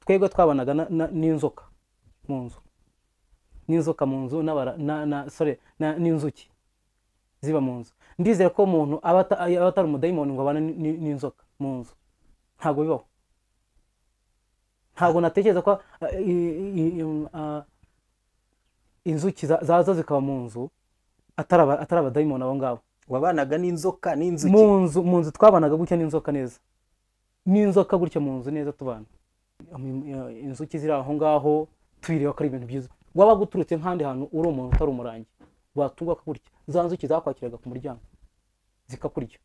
twebwe twabanaga na- na- n'inzoka mu nzu n'inzoka mu nzu n'abara- na- na- sorry, na- n'inzuki ziba mu nzu ndizera ko umuntu aba ata- aba atari umudayimoni ngo abane n- n- n'inzoka mu nzu ntabwo bibaho ntabwo natekereza ko ah, i- i- i- ah, inzuki za- zaza zikaba mu nzu atari aba- atari abadayimoni abo ngabo wabanaga n'inzoka n'inzuki mu nzu mu nzu twabanaga gutya n'inzoka neza n'inzoka gutya mu nzu neza tubana Am- ya- inzuki ziri aho ngaho tuyireba ko ari ibintu byiza waba guturutse nk'ahandi hantu uri umuntu utari umurangi watugwa gutya za nzuki zakwakiraga ku muryango zikakurya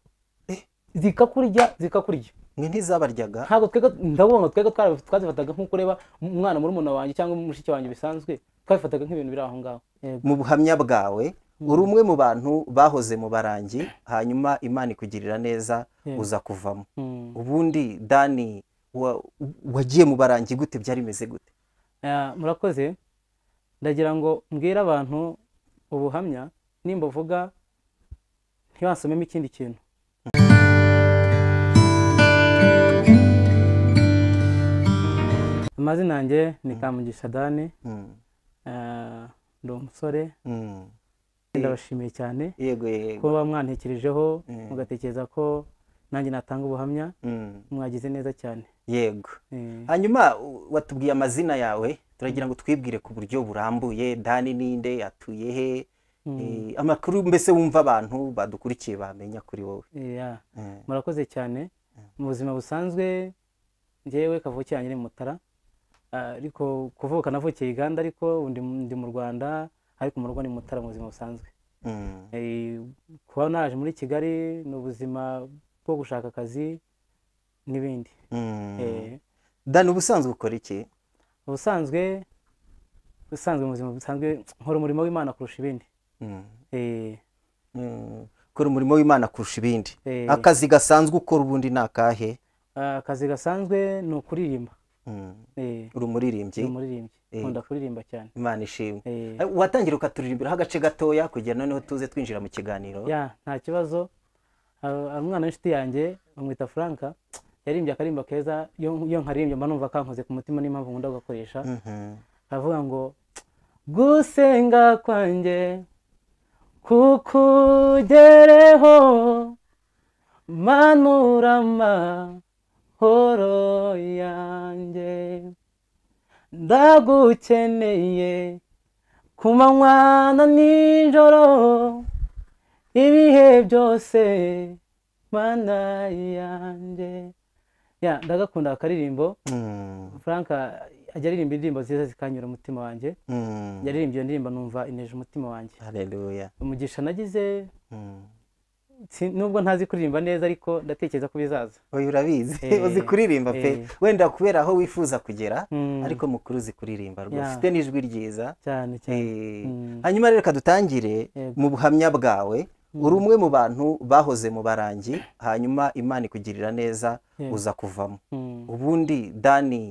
Eh. zikakurya zikakurya mwe ntizabaryaga ntabwo twebwe ndabona twebwe twara- twazifataga nk'uko ureba umwana muri umuntu wanjye cyangwa mushiki wanjye bisanzwe twabifataga nk'ibintu biri aho ngaho Yego. mu buhamya bwawe uri umwe mu bantu bahoze mu barangi hanyuma imana ikugirira neza Yego. uza kuvamo Mm. ubundi dani wa- wagiye mu barangi gute byari bimeze gute Ah, murakoze ndagira ngo mbwire abantu ubuhamya nimba uvuga ntibasomemo ikindi kintu amazina yanjye ni kamugisha dani Mm, ah, ndi umusore mm. ndabashimiye cyane yego yego kuba mwantekerejeho Mm. mugatekereza ko nanjye natanga ubuhamya Mm, mwagize neza cyane yego Eh, hanyuma u- watubwiye amazina yawe turagira ngo twibwire ku buryo burambuye dani ninde atuye he mm, Eh, amakuru mbese wumva abantu badukurikiye bamenya kuri wowe eh, yeah. Eh, murakoze cyane mu buzima busanzwe njyewe kavukira nyiri mutara Ah, ariko kuvuka navukiye uganda ariko ubu ndi mu- ndi mu rwanda ariko mu rugo ni mutara mu buzima busanzwe mm, Eh, kuba naje muri kigali ni ubuzima bwo gushaka akazi n'ibindi mm. Eh, dani ubusanzwe ukora iki ubusanzwe ubusanzwe mu buzima busanzwe nkora umurimo w'imana kurusha ibindi Mm, Eh, mm. ukora umurimo w'imana kurusha ibindi eh, akazi gasanzwe ukora ubundi ni akahe ah, akazi gasanzwe ni ukuririmba Mm, Eh, uri umuririmbyi ndi umuririmbyi Yego. nkunda kuririmba cyane imana ishimwe Eh, Eh, watangira ukaturirimbiraho agace gatoya kugira noneho tuze twinjira mu kiganiro ya nta kibazo Ah, umwana w'inshuti yanjye bamwita franka yaririmbye akarimba keza iyo iyo nkaririmba mba numva kankoze ku mutima n'impamvu nkunda kugakoresha Mhm. aravuga ngo gusenga kwanjye kukugereho manura amahoro yanjye ndagukeneye ku manywa na nijoro ibihe byose mana yanjye ya ndagakunda aka karirimbo Mm, frank ajya aririmba indirimbo nziza zikanyura umutima wanjye mm. yaririmbye iyo ndirimbo numva ineje umutima wanjye Haleluya. umugisha nagize Mm. si- nubwo ntazi kuririmba neza ariko ndatekereza ko bizaza oya urabizi Eh, uzi kuririmba pe eh. wenda kubera aho wifuza kugera Mm, ariko mukuru uzi kuririmba rwose Yeah. ufite n'ijwi ryiza cyane cyane Eh, Mm. hanyuma rero reka dutangire Yego. mu buhamya bwawe uri umwe mu bantu bahoze mu barangi hanyuma imana ikugirira neza Yego. uza kuvamo Mm. ubundi dani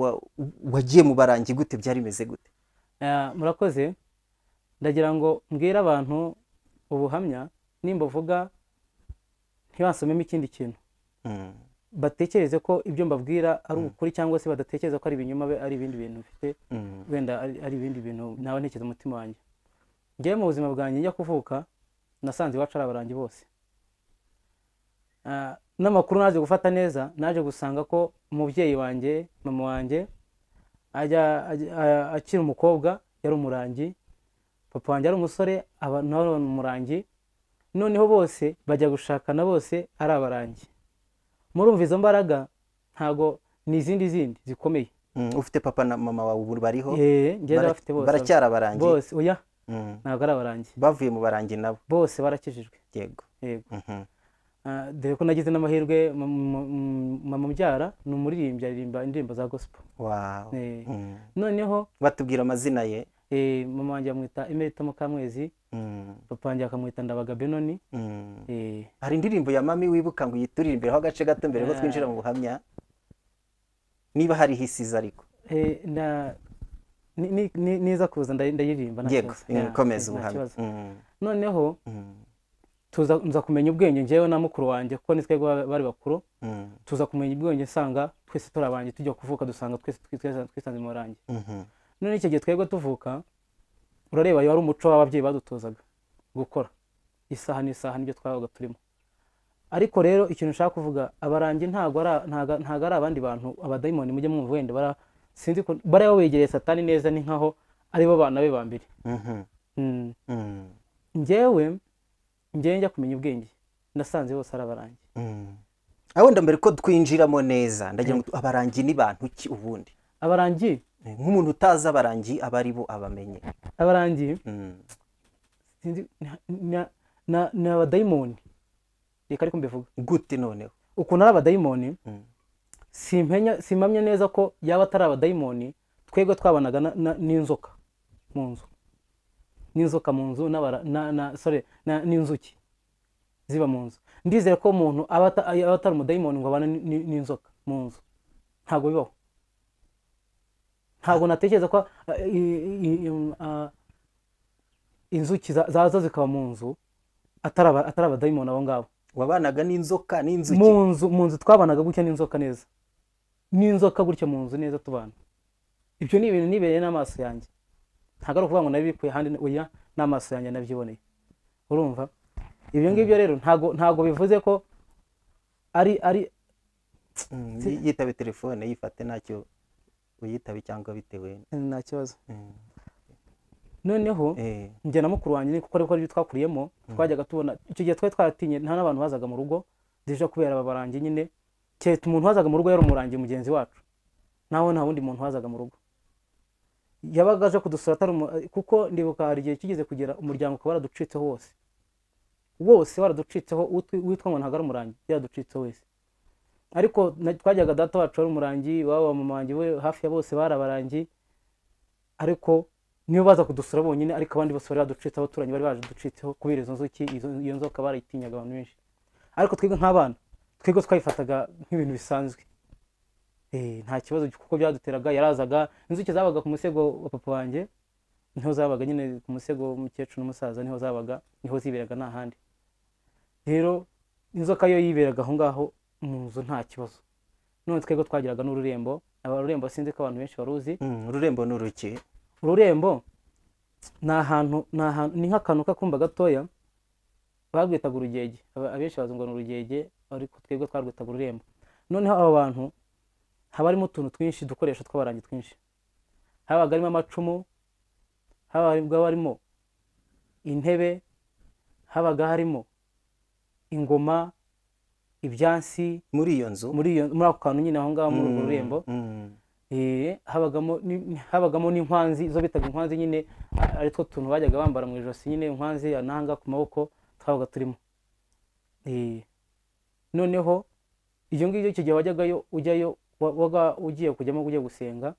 wa- wagiye mu barangi gute byari bimeze gute Ah, murakoze ndagira ngo mbwire abantu ubuhamya nimba uvuga ntibasomemo ikindi kintu Mm, batekereze ko ibyo mbabwira ari ukuri cyangwa se badatekereza ko ari ibinyoma be ari ibindi bintu bifite mm, wenda ari ari ibindi bintu nawe ntekereza umutima wanjye ngewe mu buzima bwanjye njya kuvuka nasanze iwacu ari abarangi bose Ah, n'amakuru naje gufata neza naje gusanga ko umubyeyi wanjye mama wanjye ajya ajya- a- akiri umukobwa yari umurangi papa wanjye ari umusore aba nawe ari umurangi noneho bose bajya gushakana bose ari abarangi murumva izo mbaraga ntago ni izindi zindi zikomeye mm. ufite papa na mama wawe ubu bariho Eh, njyewe Bara- ndabafite bose baracyari abarangi bose oya Mm. ntabwo ari abarangi bavuye mu barangi nabo bose barakijijwe yego yego Mhm. Ah, dore ko nagize n'amahirwe mu- mu- mu- mama mbyara ni umuririmbyi aririmba indirimbo za gospel Wow. Eh, Mm. noneho batubwira amazina ye eh, mama wanjye bamwita emerita mukamwezi Mm, papa wanjye akamwita ndabaga benoni mm. Eh, hari indirimbo ya mami wibuka ngo uyituririmbiraho agace gato mbere ko Ah. twinjira mu buhamya niba hariho isiza ariko eh, na- ni- ni- ni- niza kuza ndayi- ndayiririmba nta yego kibazo. Ya, komeza nta ubuhamya kibazo. Mm, noneho mm, tuza nza kumenya ubwenge njyewe na mukuru wanjye kuko ni twebwe ba- bari bakuru Mm, tuza kumenya ubwenge nsanga twese turi abanjye tujya kuvuka dusanga twese twisa- twisanze mu rangi mhm, none icyo gihe twebwe tuvuka urareba wari umuco w'ababyeyi badutozaga gukora isaha n'isaha nibyo twabaga turimo ariko rero ikintu nshaka kuvuga abarangi ntabwo ari a- ntago ntago ari abandi bantu abadayimoni mujye mwumva wenda bara- sinzi ukuntu- bariya begereye satani neza ni nkaho aribo bana be ba mbere mhm, Mm. mm, njyewe njyewe njya kumenya ubwenge nasanze bose ari abarangi mm. Ah, wenda mbere ko twinjiramo neza ndagira ngo tu- abarangi ni bantu ki ubundi abarangi Eh, nk'umuntu utazi abarangi aba ari bo abamenye abarangi Mm, sinzi na- na- na- ni abadayimoni reka ariko mbivuga gute noneho ukuntu ari abadayimoni Mm, simpenya simpamya neza ko yaba atari abadayimoni twebwe twabanaga na- na- n'inzoka mu nzu n'inzoka mu nzu n'abara- na- na- sorry, na- n'inzuki ziba mu nzu ndizere ko umuntu aba ata- aba atari umudayimoni ngo abane ni- ni- n'inzoka mu nzu ntabwo bibaho ntabwo natekereza ko eh, i- i- i- ah, inzuki za- zaza zikaba mu nzu atari aba- atari abadayimoni abo ngabo wabanaga n'inzoka n'inzuki mu nzu mu nzu twabanaga gutya n'inzoka neza n'inzoka gutya mu nzu neza tubana ibyo ni ibintu nibereye n'amaso yanjye ntabwo ari ukuvuga ngo nabikuye ahandi oya n'amaso yanjye nabyiboneye urumva ibyo ngibyo rero ntabwo ntabwo bivuze ko ari ari Mm, yi- yitabe telefone yifate ntacyo uyitabe cyangwa bitewe nta kibazo Mm, noneho eh, njye na mukuru wanjye ni kuko ariko aribyo twakuriyemo twajyaga tubona icyo gihe twari twaratinye nta n'abantu bazaga mu rugo zije kubera aba barangi nyine keretse umuntu wazaga mu rugo yari umurangi mugenzi wacu nawe nta wundi muntu wazaga mu rugo yabaga aje kudusura atari umu- kuko ndibuka hari igihe kigeze kugera umuryango ukaba waraducitseho wose wose waraducitseho utwi- witwa ngo ntabwo ari umurangi yaraducitse wese ariko na- twajyaga data wacu wari umurangi iwabo mama wanjye we hafi ya bose bari abarangi ariko niyo baza kudusura bonyine ariko abandi bose bari baducitseho abaturanyi bari baje ducitseho kubera izo nzuki izo- iyo nzoka barayitinyaga abantu benshi ariko twebwe nk'abana twebwe twayifataga nk'ibintu bisanzwe Eh, nta kibazo kuko byaduteraga yarazaga inzuki zabaga ku musego wa papa wanjye niho zabaga nyine ku musego w'umukecuru n'umusaza niho zabaga niho ziberaga nta handi rero inzoka yo yiberaga aho ngaho mu nzu nta kibazo none twebwe twagiraga n'ururembo aba rurembo sinzi ko abantu benshi baruzi mm, ururembo ni uruki ururembo ni ahantu ni ahantu ni nk'akantu k'akumba gatoya barwitaga urugege Aba- abenshi bazi ngo ni urugege ariko twebwe twarwitaga ururembo noneho abo bantu haba harimo utuntu twinshi udukoresho tw'abarangi twinshi habaga harimo amacumu habaga harimo intebe habaga harimo ingoma ibyansi muri iyo nzu muri iyo muri ako kantu nyine aho ngaho muri urwo Mm, rurembo mm, Eh, habagamo ni- habagamo n'inkwanzi izo bitaga inkwanzi nyine a- ari two tuntu bajyaga bambara mu ijosi nyine inkwanzi ananga ku maboko twabaga turimo Eh, noneho ibyo ngibyo icyo gihe wajyagayo ujyayo wa- waga ugiye kujyamo ugiye gusenga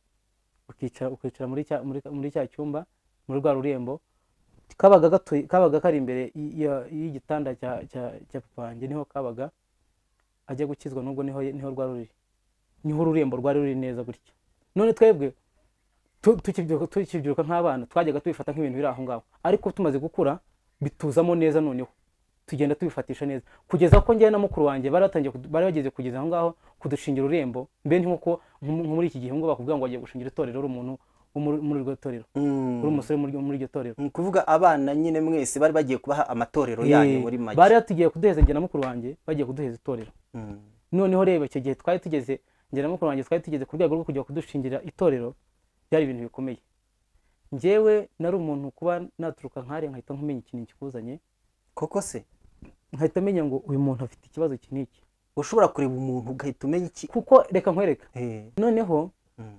ukicara ukicara muri cya muri muri cya cyumba muri rwa rurembo kabaga gatuye kabaga kari imbere y- ya- y'igitanda cya cya cya papa wanjye niho kabaga ajya gukizwa nubwo niho niho rwa ruri niho ururembo rwari ruri neza gutya none twebwe tu- tukibyiruka tukibyiruka nk'abana twajyaga tubifata nk'ibintu biri aho ngaho ariko tumaze gukura bituzamo neza noneho tugenda tubifatisha neza kugeza ko njyewe na mukuru wanjye bari batangiye kudu- bari bageze kugeza aho ngaho kudushingira ururembo mbe ni nk'uko nko nko muri iki gihe ngo bakubwira ngo bagiye gushingira itorero uri umuntu wo muri muri iryo torero mm. uri umusore muri muri iryo torero Ni ukuvuga abana nyine mwese bari bagiye kubaha amatorero yanyu Eh, muri make bari batugiye kuduheza njye na mukuru wanjye bagiye kuduheza itorero Mm, noneho reba icyo gihe twari tugeze njye na mukuru wanjye twari tugeze ku rwego rwo kujya kudushingira itorero byari ibintu bikomeye njyewe nari umuntu kuba naturuka nk'ari nkahita nkumenya ikintu kikuzanye koko se nkahita menya ngo uyu muntu afite ikibazo iki n'iki ushobora kureba umuntu ugahita umenya iki kuko reka nkwereka Eh, noneho mm,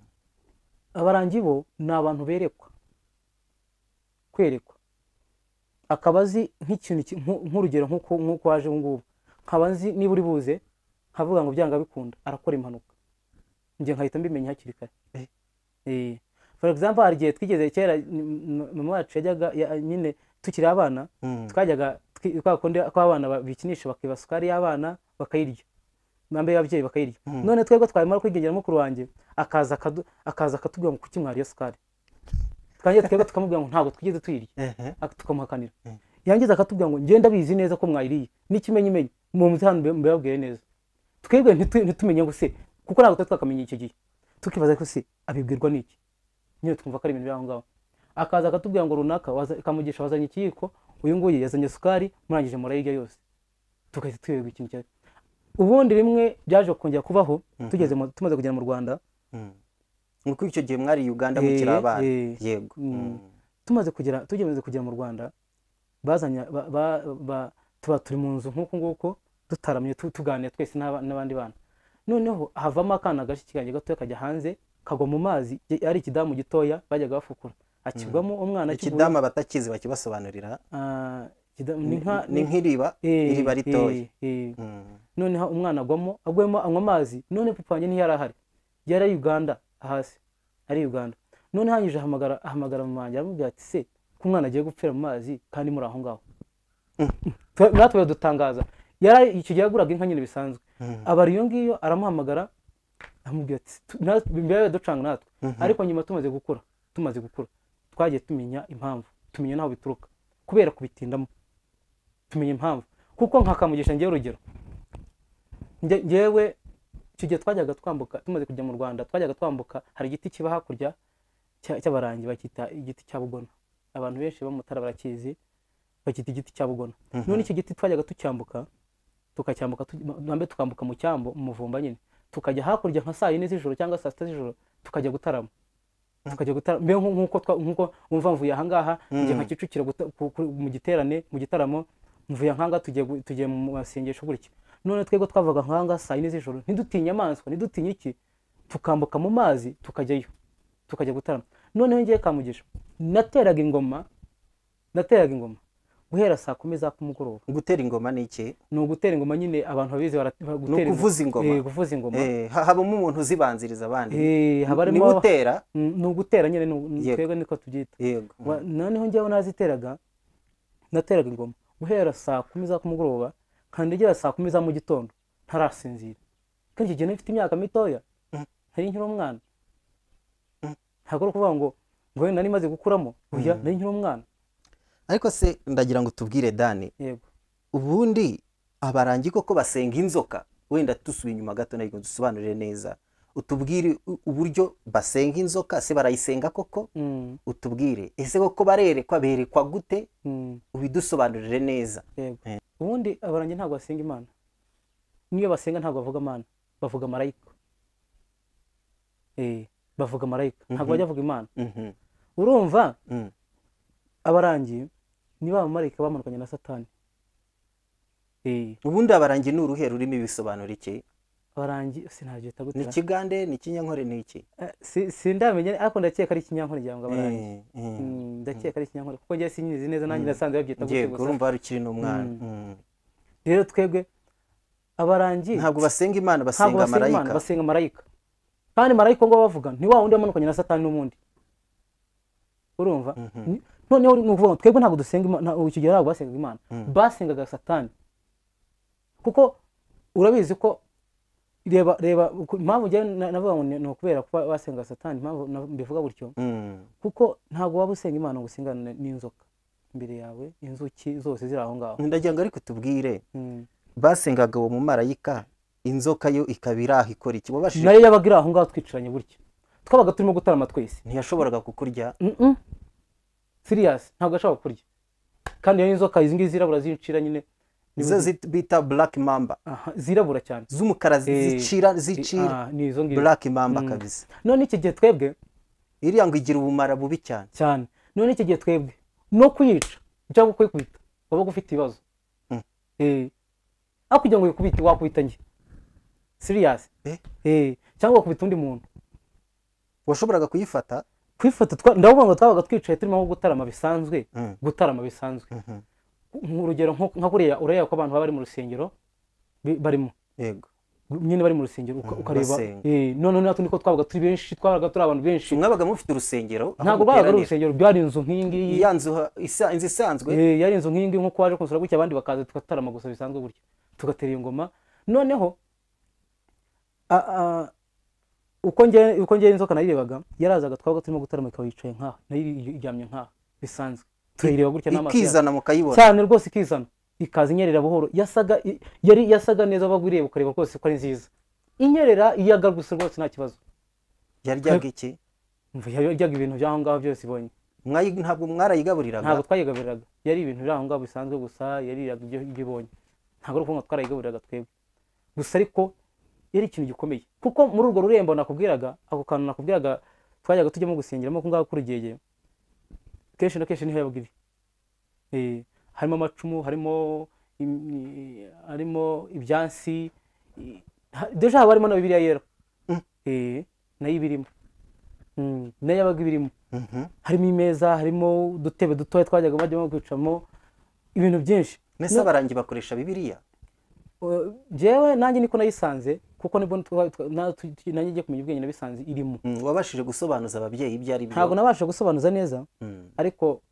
abarangi bo ni abantu berekwa kwerekwa akaba azi nk'ikintu ki- nku- nk'urugero nk'uko nk'uko waje ubu ngubu nkaba nzi niba uri buze nkavuga ngo byanga bikunda arakora impanuka njye nkahita mbimenya hakiri kare Eh. Eh. for example hari igihe twigeze kera mm, mm, mama wacu yajyaga ya- nyine tukiri abana mm, twajyaga twi- kwa kundi ko abana ba- bikinisha bakiba sukari y'abana bakayirya mbere y'ababyeyi bakayirya Mm. none twebwe twamara kwigengera mukuru wanjye akaza akadu- akaza akatubwira ngo kuki mwariye sukari twanjye twebwe tukamubwira ngo ntabwo twigeze tuyirya ehe, ak- tukamuhakanira Mm. yangiza akatubwira ngo njye ndabizi neza ko mwayiriye n'ikimenyimenyi mumuze hano mbe- mbabwire neza twebwe ntitu- ntitumenye ngo se kuko ntabwo twari twakamenya icyo gihe tukibaza ko se abibwirwa n'iki nyine twumva ko ari ibintu by'aho ngaho akaza akatubwira ngo runaka waza- kamugisha wazanye ikiyiko uyu nguyu yazanye isukari murangije murayirya yose tugahita tuyoberwa ikintu cyari ubundi rimwe byaje kongera kubaho tugeze mu- tumaze kugera mu rwanda ni uko icyo gihe mwari uganda mukiri Eh, abana eh. yego Mm. Mm. tumaze kugera tugeze kugera mu rwanda bazanye ba- ba- ba- tuba turi mu nzu nk'uku nguku dutaramye tu- tuganira twese n'aba- n'abandi bana noneho havamo akana gashya kanjye gatoya kajya hanze kagwa mu mazi ye- ari ikidamu gitoya bajyaga bafukura akigwamo umwana akivuyemo, ikidamu abatakizi bakibasobanurira ah, ikidamu- ni ni nka- ni ni- nk'iriba eh, iriba ritoya eh, eh. Mm. noneho umwana agwamo agwemo anywa amazi none papa wanjye ntiyari ahari yari ari uganda hasi ari uganda none hanyije ahamagara ahamagara mama wanjye aramubwira ati se ko umwana agiye gupfira mu mazi kandi muri aho ngaho Twe- natwe biradutangaza yari icyo gihe yaguraga inka nyine bisanzwe Mm. abara iyo ngiyo aramuhamagara aramubwira ati "Tu- natwe- biba biducanga natwe Mhm. ariko nyuma tumaze gukura tumaze gukura twagiye tumenya impamvu tumenya n'aho bituruka kubera kubitindamo tumenya impamvu kuko nkakamugisha ngewe urugero Nge- ngewe icyo gihe twajyaga twambuka tumaze kujya mu rwanda twajyaga twambuka hari igiti kiba hakurya cya- cy'abarangi bakita igiti cya bugona abantu benshi bamutara barakizi bakita igiti cya bugona none icyo giti twajyaga tucyambuka tukacyambuka tu- nambe tukambuka mu cyambo mu muvumba nyine tukajya hakurya nka saa yine z'ijoro cyangwa saa sita z'ijoro tukajya gutarama tukajya gutarama mbe nku- nkuko twa- nkuko umva mvuye ahangaha njye nka kicukiro guta- ku- ku- mu giterane mu gitaramo mvuye ahangaha tugiye gu- tugiye mu masengesho gutya none twebwe twavaga ahangaha saa yine z'ijoro ntidutinye inyamaswa ntidutinye iki tukambuka mu mazi tukajyayo tukajya gutarama noneho ngewe kamugisha nateraga ingoma nateraga ingoma guhera saa kumi za kumugoroba gutera ingoma ni iki ni ugutera ingoma nyine abantu babizi bara- bara- Ni gutera ingoma. ukuvuza ingoma. Eh, kuvuza ingoma Eh, ha- habamo umuntu uzibanziriza abandi Eh, haba ni harimo gutera Mm, ni ugutera nyine ni u- ni Yego. twebwe niko tubyita yego Wa- noneho njyewe naziteraga nateraga ingoma guhera saa kumi za kumugoroba kandi igera saa kumi za mu gitondo ntarasinzira kandi icyo gihe nari mfite imyaka mitoya Mm. nari nkiri umwana ntabwo ari ukuvuga ngo ngo wenda nari maze gukuramo oya nari nkiri umwana ariko se ndagira ngo tubwire dani yego ubundi abarangi koko basenga inzoka wenda dusubiye inyuma gato ntabwo dusobanurire neza utubwire u- uburyo basenga inzoka se barayisenga koko Mm, utubwire ese koko barerekwa berekwa gute mm. ubidusobanurire neza yego Eh. ubundi abarangi ntabwo basenga imana niyo basenga ntabwo bavuga imana bavuga marayika Eh, bavuga marayika ntabwo bajya bavuga imana Mhm, urumva mm. abarangi ni ba bamarayika bamanukanye na satani Eh, ubundi abarangi ni uruhe rurimi bisobanura iki abarangi sinabyita ni gutya ikigande ni ikinyankore ni iki Eh, si- sindamenya ariko ndakeka ari ikinyankore ngira ngo abarangi Eh, eh. Mm, ndakeka ari ikinyankore kuko ngewe sinyizi neza nanjye nasanze babyita gutya yego gusa urumva hari ukiri n'umwana Mm. rero twebwe abarangi ntabwo basenga imana ntabwo basenga basenga imana marayika basenga marayika kandi marayika ngo bavuga ni wa wundi wamanukanye na satani n'ubundi urumva Ni- noneho ni ukuvuga ngo twebwe ntabwo dusenga Imana- nta- icyo gihe ntabwo basengaga imana basengaga satani kuko urabizi ko reba reba ku- impamvu njyewe na- navuga ngo ni- ni ukubera kuba basenga satani impamvu na- mbivuga gutyo Mm. kuko ntabwo waba usenga imana ngo usengane n'inzoka imbere yawe inzuki zose ziri aho ngaho ndagira ngo ariko tubwire Mm. basengaga uwo mumarayika inzoka yo ikaba iraha ikora iki wabashije nayo yabaga iri aho ngaho twicaranye gutya twabaga turimo gutarama twese ntiyashoboraga kukurya Mm-mm. siriyasi ntabwo ashobora kurya kandi iyo inzoka izi ngizi zirabura zincira nyine nizo zi- bita black mamba Aha, zirabura cyane z'umukara zi- Eh, zicira zicira Ah, ni izo ngizo black mamba kabisa none iki gihe twebwe iriya ngo igira ubumara bubi cyane cyane none iki gihe twebwe no kuyica cyangwa kuyikubita wabaga ufite ibibazo Mm. Eh. aho kugira ngo uyikubite wakubita njye siriyasi Eh? cyangwa wakubita undi muntu washoboraga kuyifata kwifata twa- ndavuga ngo twabaga twicaye turimo nko gutarama bisanzwe Mm. gutarama bisanzwe Mhm. nk'urugero nko- nka kuriya urareba ko abantu baba bari mu rusengero bi- barimo yego nyine bari mu rusengero uka- ukareba basenga. eh, none natwe niko twabaga turi benshi twabaga turi abantu benshi mwabaga mufite urusengero aho ntabwo rwabaga ari muteranira. urusengero rwari inzu nk'iyi ngiyi ya nzu ha- isa- inzu isanzwe Eh, yari inzu nk'iyingiyi nk'uko waje kunsura gutya abandi bakaza tugatarama gusa bisanzwe gutya tugatera iyo ngoma noneho a- a- uko ngewe uko ngewe inzoka nayirebaga yarazaga twabaga turimo gutarama ikaba yicaye nk'aha nayo iryamye nk'aha bisanzwe tuyireba gutya n'amaso yacu ikizana mukayibona cyane rwose ikizana ikaza inyerera buhoro yasaga i- yari yasaga neza wabaga ureba ukareba rwose ko ari nziza inyerera iyaga gusa rwose nta kibazo yaryaga iki Umva, yaryaga ibintu by'aho ngaho byose ibonye Mwayi- ntabwo mwarayigaburiraga ntabwo twayigaburiraga yari ibintu biri aho ngaho bisanzwe gusa yariraga ibyo ibyo ibonye ntabwo ari ukuvuga ngo twarayigaburiraga twebwe gusa ariko yari ikintu gikomeye kuko muri urwo rurembo nakubwiraga ako kantu nakubwiraga twajyaga tujyamo gusengeramo ako ngaho k'urugege kenshi na kenshi niho yabaga iri Eh, harimo amacumu harimo im- i- harimo ibyansi i- ha- deja haba harimo na bibiliya yera Mm. Eh, nayo iba irimo Mm, nayo yabaga iba irimo Mhm. harimo imeza harimo udutebe dutoya twajyaga bajyamo kwicamo ibintu byinshi mbese abarangi bakoresha bibiliya Uh, jewe nanjye niko nayisanze kuko nibwo twa- twa- na- tu- tu- nanjye ngiye kumenya ubwenge nabisanze irimo Mm, wabashije gusobanuza ababyeyi ibyo ari ntabwo byo nabasha gusobanuza neza Mm. ariko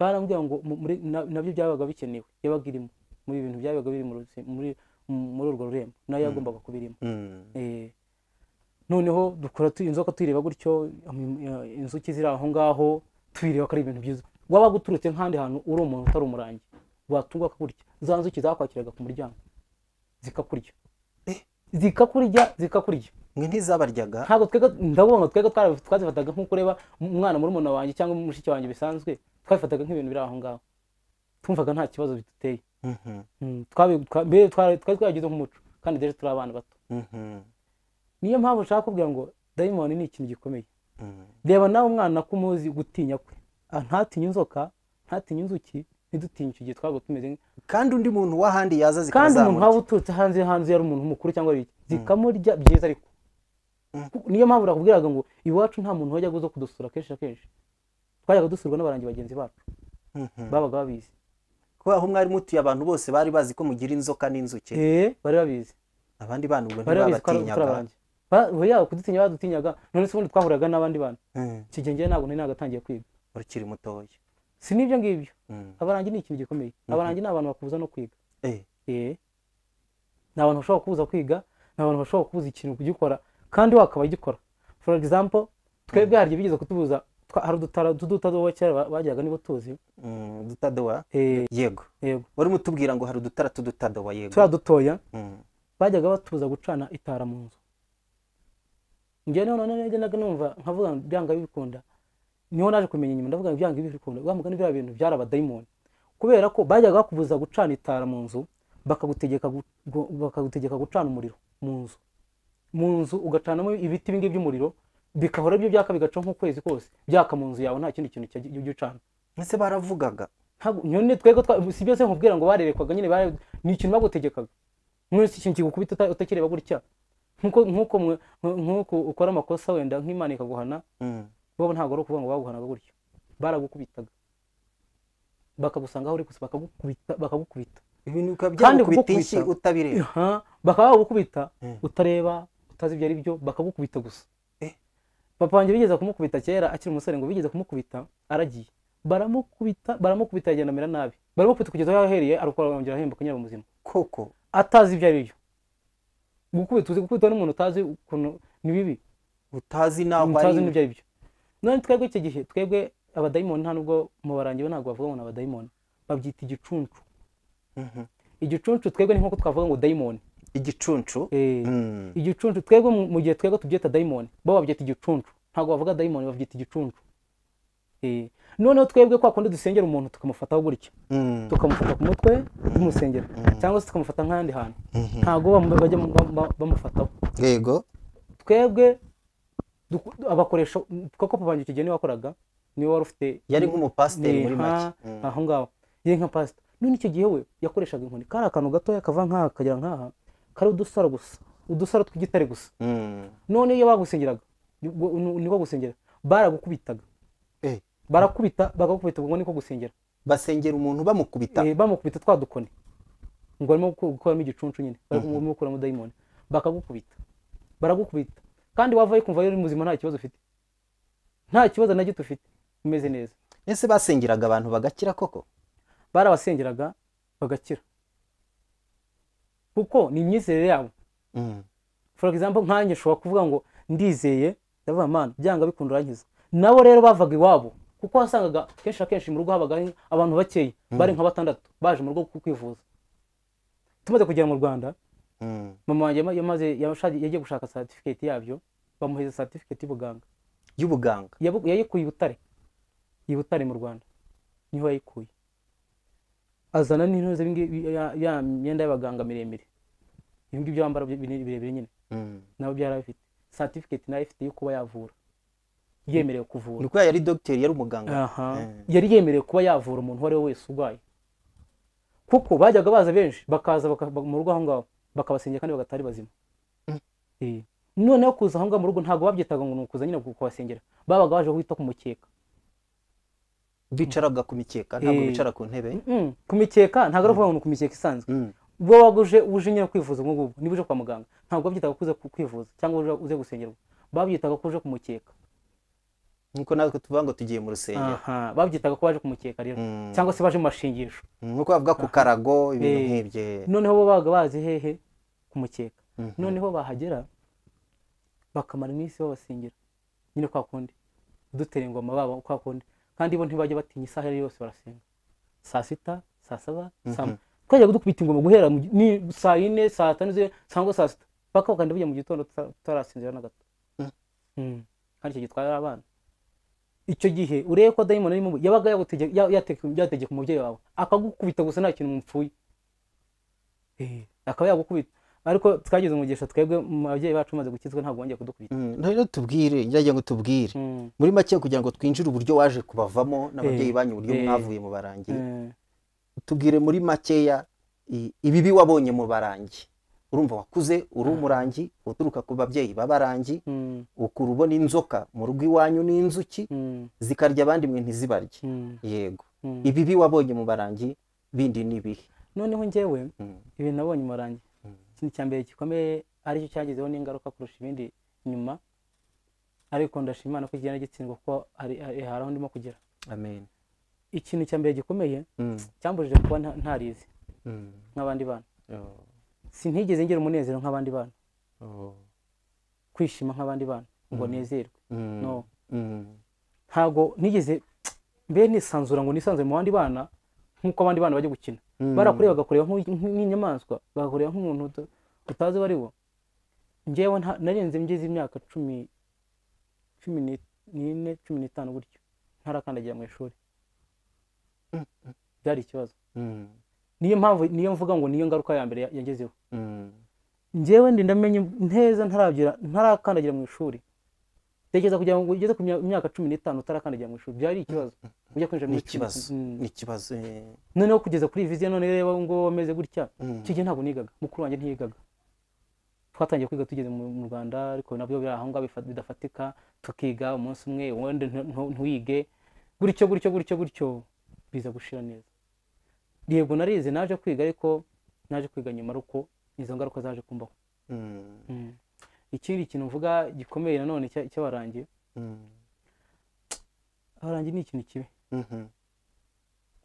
barambwira ngo mu- muri- na- nabyo byabaga bikenewe yabaga irimo muri ibintu byabaga biri mu ruzi- muri muri urwo rurembo nayo yagombaga kuba irimo Mm. Eh, noneho dukora tu- inzoka tuyireba gutyo um, ya- inzuki ziri aho ngaho tuyireba ko ari ibintu byiza waba guturutse nk'ahandi hantu uri umuntu utari umurangi watungwa akakurya za nzuki zakwakiraga ku muryango zikakurya Eh. zikakurya zikakurya mwe ntizabaryaga ntabwo twebwe ndabona ngo twebwe twara- twazifataga nk'uko ureba umwana muri muna wanjye cyangwa mushiki wanjye bisanzwe twabifataga nk'ibintu biri aho ngaho twumvaga nta kibazo biduteye Mhm. Mm, twabi- twa- mbere twari twari twabigize nk'umuco kandi rero turi abana bato Mhm. niyo mpamvu nshaka kubwira ngo dayimoni ni ikintu gikomeye Mm. reba nawe umwana ko umuzi gutinya kwe Ah, ntatinye inzoka ntatinye inzuki ntidutinye icyo gihe twaba tumeze nk- kandi undi muntu w'ahandi yaza kandi umuntu waba zikazamurya uturutse hanze hanze yari umuntu mukuru cyangwa biki zikamurya byiza ariko Mm. Ku- niyo mpamvu nakubwiraga ngo iwacu nta muntu wajyaga uza kudusura kenshi na kenshi twajyaga dusurwa n'abarangi bagenzi bacu Mhm. babaga babizi kubera ko mwari mutuye abantu bose bari bazi ko mugira inzoka n'inzuki eh bari babizi abandi bana ubwo bari babizi ko ari- turi ntibabatinyaga abarangi Ba- bo yaba kudutinya badutinyaga none se ubundi twahuraga n'abandi bantu Mm. icyo gihe njyewe ntabwo nari nagatangiye kwiga ukiri mutoya si n'ibyo ngibyo Mm. abarangi ni ikintu gikomeye abarangi ni abantu bakubuza no kwiga Eh. Eh. ni abantu bashobora kubuza kwiga ni abantu bashobora kubuza ikintu kugikora kandi wakaba gikora for example twebwe hari igihe bigeze kutubuza twa- hari udutara ududuta duto kera ba- bajyaga niba tuzi Mm, udutadowa Eh, yego yego wari mutubwira ngo hari udutara t'udutadowa yego turiya dutoya Mm. bajyaga batubuza gucana itara mu nzu njyewe noneho noneho najyaga numva nkavuga ngo byanga bibikunda niho naje kumenya nyuma ndavuga ngo byanga bibikunda wa mugani biriya bintu byari abadayimoni kubera ko bajyaga bakubuza gucana itara mu nzu bakagutegeka gu- gu- bakagutegeka gucana umuriro mu nzu mu nzu ugacanamo ibiti bingi by'umuriro bikahora byo byaka bigaca nk'ukwezi kose byaka mu nzu yawe nta kindi kintu kijya- ujya ucana ese baravugaga ntabwo nyine twebwe twa- si byose nkubwira ngo barerekwaga nyine bare- ni ikintu bagutegekaga none si ikintu kigukubita uta- utakireba gutya nk'uko nk'uko mwe- nk'uko ukora amakosa wenda nk'imana ikaguhana Mm. bo ntabwo ari ukuvuga ngo baguhanaga gutya baragukubitaga bakagusanga aho uri gusa bakagukubita bakagukubita ibintu bikaba Kandi byagukubita inshyi kugukubita- utabireba Aha, bakaba bagukubita Mm. utareba utazi ibyo ari byo bakagukubita gusa Eh. papa wanjye bigeze kumukubita kera akiri umusore ngo bigeze kumukubita aragiye baramukubita baramukubita yagenda amera nabi baramukubita kugeza aho yahereye arukora arongera ahembuka nyira muzima koko atazi ibyo ari byo gukubita uzi gukubita n'umuntu utazi ukuntu ni bibi utazi naho utazi ari n'ibyo ari byo none twebwe icyo gihe twebwe abadayimoni nta nubwo mu barangi bo ntabwo bavuga ngo ni abadayimoni babyita igicuncu Mhm. igicuncu twebwe ni nk'uko twavuga ngo dayimoni igicuncu Eh, Mm. igicuncu twebwe mu- mu gihe twebwe tubyita dayimoni bo babyita igicuncu ntabwo bavuga dayimoni babyita igicuncu Eh, noneho twebwe kwa kundi dusengera umuntu tukamufataho gutya Mm. tukamufata ku mutwe tumusengera cyangwa se tukamufata nk'ahandi hantu ntabwo bam- bajya bam- bam- bamufataho yego twebwe duku- abakoresha koko papa wanjye icyo gihe niwe wakoraga niwe wari ufite yari nk'umupasiteri muri Nka- make Mm. aho ngaho yari nka pasita none icyo gihe we yakoreshaga inkoni kari akantu gatoya kava nk'aha kagera nk'aha kari udusaro gusa udusaro tw'igitare gusa Mm. none iyo bagusengeraga nibwo- ni- niko gusengera baragukubitaga Eh, barakubita bagakubita ubwo niko gusengera basengera umuntu bamukubita Eh, bamukubita twa dukoni ngo barimo guku- gukuramo igicuncu nyine barimo gukuramo dayimoni bakagukubita baragukubita kandi wavayo kumva yari muzima nta kibazo ufite nta kibazo na gito ufite umeze neza ese basengeraga abantu bagakira koko barabasengeraga bagakira kuko ni imyizerere yabo Mm. for example nkanjye nshobora kuvuga ngo ndizeye ndavuga man byanga bikunda urankiza nabo rero bavaga iwabo kuko wasangaga kenshi na kenshi mu rugo habaga hari abantu bakeya bari nka batandatu baje mu rugo kwivuza tumaze kugera mu rwanda Mm. mama wanjye yama- yamaze yashaje- yagiye gushaka certificate yabyo bamuhereza certificate y'ubuganga y'ubuganga Yabu- yayikuye i butare i butare mu rwanda niho yayikuye azana n'intore z'ibi ngibi- ya- ya myenda y'abaganga miremire ibi ngibyo bambara bi- bine- birebire nyine Mm. nabo byarabifite certificate nayo ifite yo kuba yavura yemerewe ni kuvura ukubera yari dogiteri yari umuganga Aha. Eh. yari yemerewe kuba yavura umuntu uwo ari we wese urwaye kuko bajyaga baza benshi bakaza baka- ba- mu rugo aho ngaho bakabasengera kandi bagatari bazima Eh. noneho kuza aho ngaho mu rugo ntabwo babyitaga ngo ni ukuza nyine kubasengera babaga baje wita ku mukeka bicaraga ku mikeka ntabwo Eh. bicara ku ntebe Mm, ku mikeka ntabwo ari ukuvuga ngo ni ku mikeka isanzwe Mm. ubwo waba uje uje nyine kwivuza ubwo ngubwo niba uje kwa muganga ntabwo babyitaga ko uze ku- kwivuza cyangwa uje- uze gusengerwa babyitaga ko uje ku mukeka nk'uko natwe tuvuga ngo tugiye mu rusengero Aha, babyitaga ko baje kumukeka rero Mm. cyangwa se baje mu mashingisho nk'uko bavuga ku karago ibintu Eh. nk'ibyo noneho bo babaga bazi hehe kumukeka Mhm. noneho bahagera bakamara iminsi babasengera nyine kwa kundi dutera ingoma babo kwa kundi kandi bo ntibajya batinya isaha iyo ari yo yose barasenga saa sita saa saba saa Mhm. mu- twajya dukubita ingoma guhera mu gi- ni saa yine saa tanu z'ijoro cyangwa saa sita paka bakagenda bajya mu gitondo tuta- tutarasinzira na gato Mhm. Mm. kandi icyo gihe twari ari abana icyo gihe urebe ko dayimoni arimo ubu- yabaga yagutege- ya- yateke- yategeka umubyeyi wawe akagukubita gusa nta kintu mupfuye Eh, akaba yagukubita ariko twagize umugisha twebwe mu babyeyi bacu bamaze gukizwa ntabwo bongeye kudukubita Mm, rero tubwire njya ngo tubwire Mm, muri make kugira ngo twinjire uburyo waje kubavamo Eh, n'ababyeyi banyu uburyo eh. mwavuye mu barangi eh, tubwire muri makeya i- ibibi wabonye mu barangi urumva wakuze uri umurangi uturuka ku babyeyi b'abarangi mm, ukura ubona inzoka mu rugo iwanyu n'inzuki mm, zikarya abandi mwe ntizibarye mm, yego mm. ibibi wabonye mu barangi bindi ni ibihe noneho njyewe Mm. ibintu nabonye mu marangi Mm. ikintu cya mbere gikomeye aricyo cyagizeho n'ingaruka kurusha ibindi nyuma ariko ndashima Imana ko igenda gitsindwa kuko hari hari- hari aho ndimo kugera amen ikintu cya mbere gikomeye Mm, cyambujije kuba nta- ntarize mm. nk'abandi bana Oh, sinigeze ngira umunezero nk'abandi bana oh. kwishima nk'abandi bana ngo Mm. nezerwe Mm, no mm, ntabwo nigeze mbe nisanzura ngo nisanzure mu bandi bana nk'uko abandi bana bajya gukina mm. barakure bagakureba nk'u- nk'u- nk'inyamaswa bagakureba nk'umuntu uta- utazi uwo ari wo njyewe nta- narenze ngeze imyaka cumi cumi ni- n'ine cumi n'itanu gutyo ntarakandagira mu ishuri byari ikibazo Mm, niyo mpamvu niyo mvuga ngo niyo ngaruka ya mbere ya- yangezeho mm. njyewe ndi ndamenye neza ntarabyira ntarakandagira mu ishuri tekereza kugira ngo ugeze ku mya- myaka cumi n'itanu utarakandagira mu ishuri byari ikibazo ujya kwinjira ni muri cumi ikibazo Mm. ni ikibazo eh. noneho kugeza kuri iyi viziyo none reba ngo wameze gutya Mm. icyo gihe ntabwo nigaga mukuru wanjye ntiyigaga twatangiye kwiga tugeze mu mu rwanda ariko nabyo biri aho ngaho bifa- bidafatika tukiga umunsi umwe uwundi ntu- ntu- ntuwige gutyo gutyo gutyo gutyo biza gushira neza yego narize naje kwiga ariko naje kwiga nyuma ariko izo ngaruka zaje kumbaho Mm, Mm. ikindi kintu mvuga gikomeye nanone cya- cy'abarangi mm, abarangi ni ikintu kibi mhm.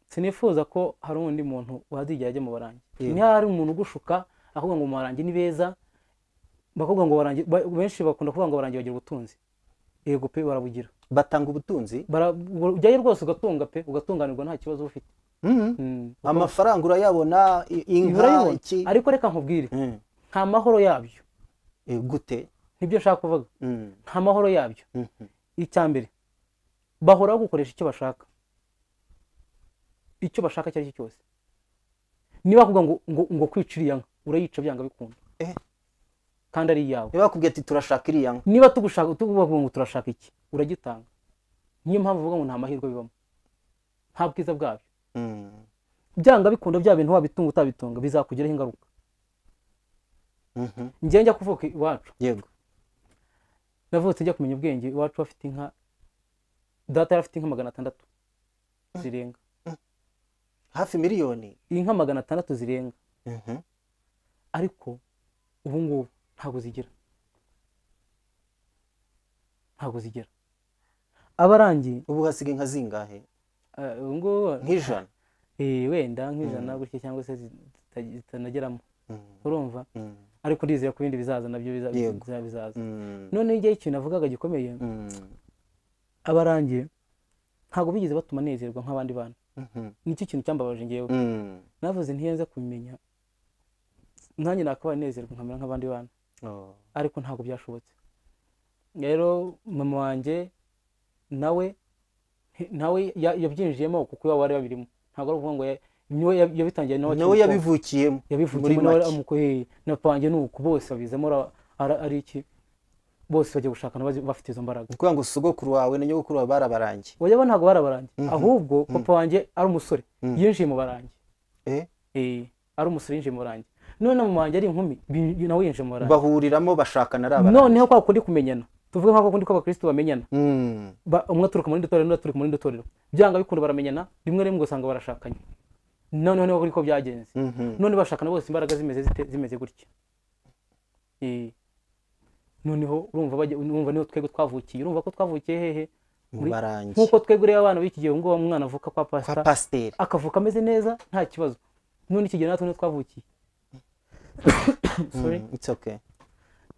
sinifuza ko hari undi muntu wazigera ajya mu barangi Yego. niba hari umuntu ugushuka akavuga ngo mu barangi ni beza bakavuga ngo barangi ba- benshi bakunda kuvuga ngo abarangi bagira ubutunzi yego pe barabugira batanga ubutunzi Bara- ubwo- ujyayo rwose ugatunga pe ugatunganirwa nta kibazo uba ufite Mhm. Mm. amafaranga urayabona i- inka Urayabona? iki ariko reka nkubwire Mm. nta mahoro yabyo Eh, gute nibyo nshaka kuvuga Mm, nta mahoro yabyo mhm. icya mbere bahora gukoresha icyo bashaka icyo bashaka icyo ari cyo cyose niba bavuga ngo ngo ngo kwica iriya nka urayica byanga bikunda Eh. kandi ari iyawe niba bakubwiye ati turashaka iriya nka niba tugushaka tuvuga ngo turashaka iki uragitanga niyo mpamvu uvuga ngo nta mahirwe bibamo nta bwiza bwabyo Mm, byanga bikunda bya bintu wabitunga utabitunga bizakugiraho ingaruka mhm. njyewe njya kuvuka iwacu yego navutse njya kumenya ubwenge iwacu bafite inka data yari afite inka magana atandatu zirenga hafi miliyoni inka magana atandatu zirenga Mhm. ariko ubu ngubu ntabwo zigira ntabwo zigira abarangi ubu hasiga inka zingahe eh, ubu ngubu nk'ijana eh, wenda nk'ijana gutya cyangwa se zita- zitanageramo Mm, urumva mm, ariko ndizera ko ibindi bizaza nabyo biza- Yego. biza- bizaza mm, noneho igihe ikintu navugaga gikomeye mm, abarangi ntabwo bigeze batuma nezerwa nk'abandi bana Mhm. nicyo kintu cyambabaje ngewe Mm. navuze ntiyenze kubimenya nanjye nakabaye nezerwa nkamera nk'abandi bana Oh. ariko ntabwo byashobotse rero mama wanjye nawe nawe ya- yabyinjiyemo kuko iwabo bari babirimo ntabwo ari ukuvuga ngo ya- niwe ya- yabitangiye nawe akiri nawe muto. yabivukiyemo muri yabivugiyemo nawe make amukuheye na papa wanjye ni uku bose babizemo ara- ara- ari iki bose bajya gushakana bazi- bafite izo mbaraga ni ukuvuga ngo sogokuru wawe na nyogokuru wawe barabarangiye bajya bo ntabwo barabarangi Mhm. ahubwo papa wanjye ari umusore Mhm. yinjiye mu barangi Eh? Eh, ari umusore yinjiye mu barangi none na mama wanjye ari inkumi bi- nawe yinjiye mu barangi bahuriramo bashakana ari abarangi noneho kwa kundi kumenyana tuvuge nka kwa kundi kw'abakirisitu bamenyana Mm. ba- umwe aturuka mu rindi torero n'undi aturuka mu rindi torero byanga bikunda baramenyana rimwe rimwe ugasanga barashakanye noneho niho ariko byagenze Mhm. none bashakana bose imbaraga zimeze zite- zimeze gutya Eh, noneho urumva bajya- urumva niho twebwe twavukiye urumva ko twavukiye hehe mu muri- barangi nk'uko twebwe rero abana b'iki gihe ubu ngubu umwana avuka kwa kwa pasita pasiteri akavuka ameze neza nta kibazo none iki gihe natwe niho twavukiye Sorry. Mm, it's okay.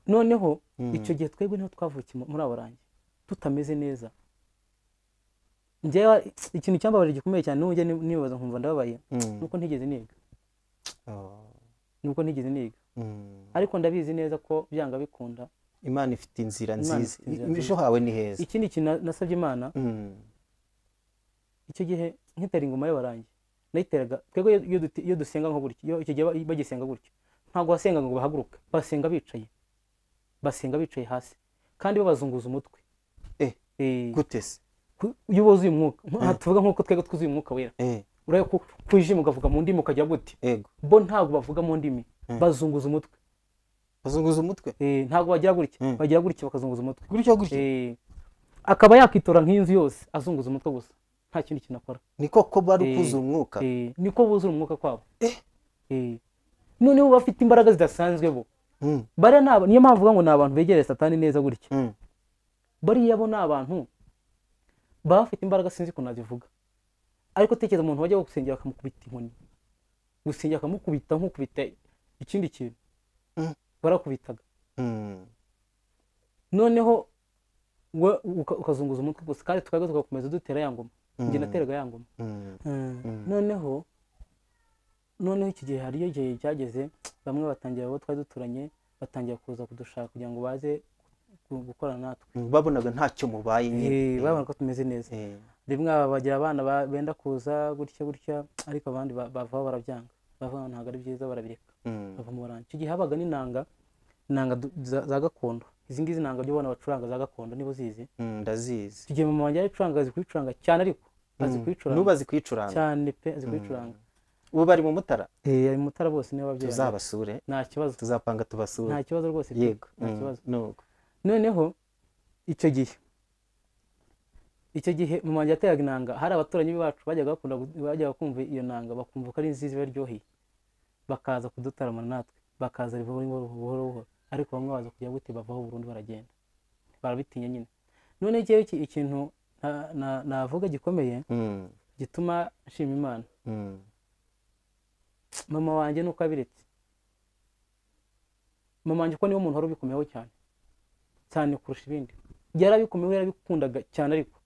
noneho icyo gihe twebwe niho twavukiye mu- muri abo rangi tutameze neza njyewe ikintu cyambabaje gikomeye cyane n'ubwo njye ni- nibaza nkumva ndababaye Mm. nuko ntigeze niga Oh. nuko ntigeze niga Mm. ariko ndabizi neza ko byanga bikunda imana ifite inzira Imana nziza ifite inzira I- ejo hawe ni heza ikindi kintu na- nasabye imana Mm. icyo gihe nkitera ingoma y'abarangi nayiteraga twebwe iyo- iyo duti- iyo dusenga nko gutya iyo icyo gihe ba- bagisenga gutya ntabwo basenga ngo bahaguruke basenga bicaye basenga bicaye hasi kandi babazunguza umutwe Eh, Eh, gute se ku- iyo wuzuye umwuka Nka- tuvuga nk'uko twebwe twuzuye umwuka wera Eh, urebe ko kwijima ukavuga mu ndimi ukagira gute ego bo ntabwo bavuga mu ndimi Mm. bazunguza umutwe bazunguza umutwe Eh, ntabwo bagira gutya Mm. bagira gutya bakazunguza umutwe gutyo gutyo Eh, akaba yakitora nk'inzu yose azunguza umutwe gusa nta kindi kintu akora niko ko bari Eh, kuzuza umwuka Eh, niko buzura umwuka kwabo Eh. Eh. noneho bafite imbaraga zidasanzwe bo Mm, bariya ni aba- niyo mpamvu uvuga ngo ni abantu begereye satani neza gutya mm. bariya bo ni abantu baba bafite imbaraga sinzi ukuntu nazivuga ariko tekereza umuntu wajya gusengera bakamukubita inkoni gusengera bakamukubita nk'ukubita ikindi kintu Mm. barakubitaga Mm. noneho we uka- ukazunguza umutwe gusa kandi tukajya tugakomeza dutera ya ngoma njye Mm. nateraga ya ngoma Mm. Mm. noneho noneho iki gihe hariyo igihe cyageze bamwe batangira abo twari duturanye batangira kuza kudushaka kugira ngo baze gu- gukorana natwe Mm, babonaga ntacyo mubaye Eh, nyine babona ko tumeze neza Eh, rimwe aba bagira abana ba- benda kuza gutya gutya ariko abandi ba- bavaho barabyanga bavuga ngo ntabwo ari byiza barabireka mm. bava mu baranga icyo gihe habaga n'inanga inanga du- za za gakondo izi ngizi nanga byo abana bacuranga za gakondo niba uzizi Mm, ndazizi icyo gihe mama wanjye yarayicuranga azi kuyicuranga cyane ariko azi Mm. kuyicuranga n'ubazi kuyicuranga cyane pe azi kuyicuranga ubu bari mu mutara Eh, ari mutara bose niba babyeyi banjye. tuzabasure nta kibazo tuzapanga tubasure nta kibazo rwose pe. yego nta Mm, kibazo nuko noneho icyo gihe icyo gihe mu wanjye yateraga inanga hari abaturanyi bacu bajyaga bakunda gu- bajyaga kumva iyo nanga bakumva ko ari nziza ibaryoheye bakaza kudutaramana natwe bakaza buhoro buhoro buhoro buhoro ariko bamwe baza kujya gute bavaho burundu baragenda barabitinya nyine none igihe ikintu na- na- navuga gikomeye Mm, gituma nshima imana mm. mama wanjye nuko abiretse mama wanjye ko niwe muntu wari ubikomeyeho cyane cyane kurusha ibindi yarabikomeyeho yarabikundaga cyane ariko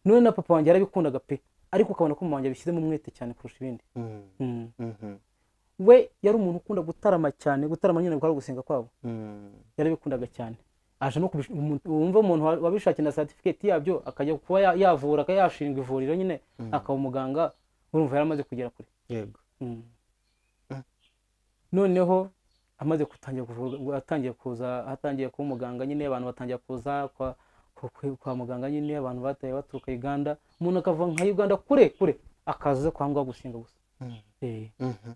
none na papa wanjye yarabikundaga pe ariko ukabona ko mama wanjye abishyizemo umwete cyane kurusha ibindi Mm, Mm. mhm, we yari umuntu ukunda gutarama cyane gutarama nyine kwari gusenga kwabo mm. yarabikundaga cyane aje no kubish- umuntu- wumva umuntu wa- wabishakiye na certificate yabyo akajya kuba ya- yavura akayashinga ivuriro nyine akaba umuganga urumva yaramaze kugera kure yego Mm. Mm. noneho amaze gutangira kuvurwa atangiye kuza atangiye kuba umuganga nyine abantu batangira kuza kwa, ku- ku- kwa muganga nyine abantu bataye baturuka uganda umuntu akava nka uganda kure kure akaza kwa ngaho gusenga gusa Mm, Eh, mhm.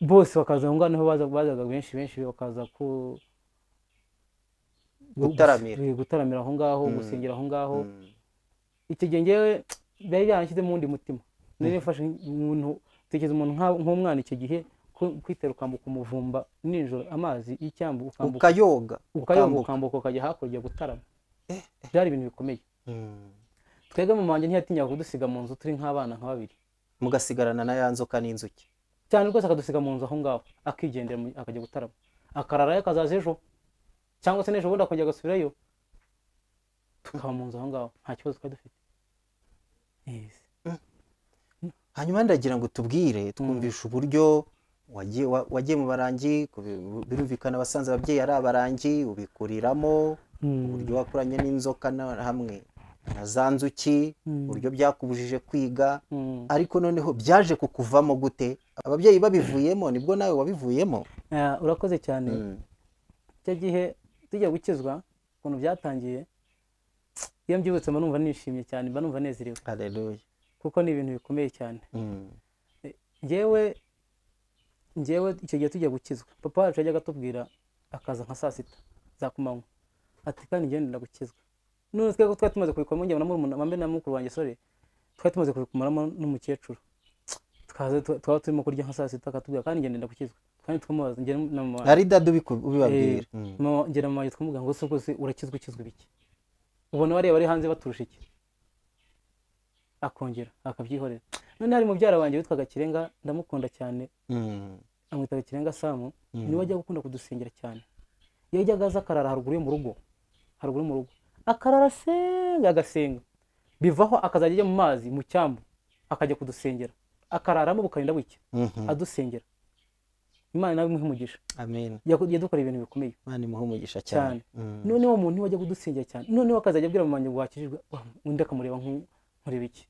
bose bakaza aho ngaho niho baza- bazaga benshi benshi bakaza ku gu- Gutaramira. eh, gutaramira aho ngaho Mm. gusengera aho ngaho Mm. icyo gihe njyewe byari byaranshyize mu wundi mutima nari nifashe umuntu tekeza umuntu nka- nk'umwana icyo gihe ku- kwitera ukambuka umuvumba nijoro amazi y'icyambu ukambuka ukayoga ukayoga ukambuka. ukambuka ukajya hakurya gutarama byari ibintu bikomeye Mm. twebwe mama wanjye ntiyatinyaga kudusiga mu nzu turi nk'abana nka babiri mugasigarana na ya nzoka n'inzuki cyane rwose akadusiga mu nzu aho ngaho akigendera mu- akajya gutarama akararayo akazaza ejo cyangwa se n'ejo bundi akongera agasubirayo tukaba mu nzu aho ngaho nta kibazo twari dufite Yes. hanyuma ndagira ngo tubwire twumvishe uburyo wagiye wa- wagiye mu barangi kubi- birumvikana abasanze ababyeyi ari abarangi ubikuriramo Mm. uburyo wakuranye n'inzoka na- hamwe na za nzuki Mm. uburyo byakubujije kwiga Mm. ariko noneho byaje kukuvamo gute ababyeyi babivuyemo nibwo nawe wabivuyemo Ah, urakoze cyane Mm. icyo gihe tujya gukizwa ukuntu byatangiye iyo mbyibutse mba numva nishimye cyane mba numva nezerewe Haleluya. kuko ni ibintu bikomeye cyane Mm. njyewe njyewe icyo gihe tujya gukizwa papa wacu yajyaga atubwira akaza nka saa sita za kumanywa ati kandi njyewe ndenda gukizwa none twebwe twari tumaze kubikuramo njye na murumuna mambe na mukuru wanjye sore twari tumaze kubikuramo n'umukecuru twaza tu- twaba turimo kurya nka saa sita akatubwira kandi njye ndenda gukizwa kandi twamubaza njye na mama ari dadu ubiku- ubibabwira Eh, Mm. mama ngera mama yitwa muganga ngo se rwose urakizwa ukizwa ibiki ubona bariya bari hanze baturusha iki akongera akabyihorera none hari mubyara wanjye witwaga kirenga ndamukunda cyane Mm. amwitaga kirenga samu niwe wajyaga akunda kudusengera cyane iyo yajyaga aza akarara haruguru yo mu rugo haruguru yo mu rugo akarara asenga agasenga bivaho akazajya ajya mu mazi mu cyambu akajya kudusengera akararamo bukarinda bucya Mhm. adusengera imana nawe imuhe umugisha amen Yaku- yadukoreye ibintu bikomeye imana imuhe umugisha cyane Mm. noneho umuntu wajya kudusengera cyane noneho akazajya abwira mu ngo wakijijwe wa- undi akamureba nk'u- nkureba iki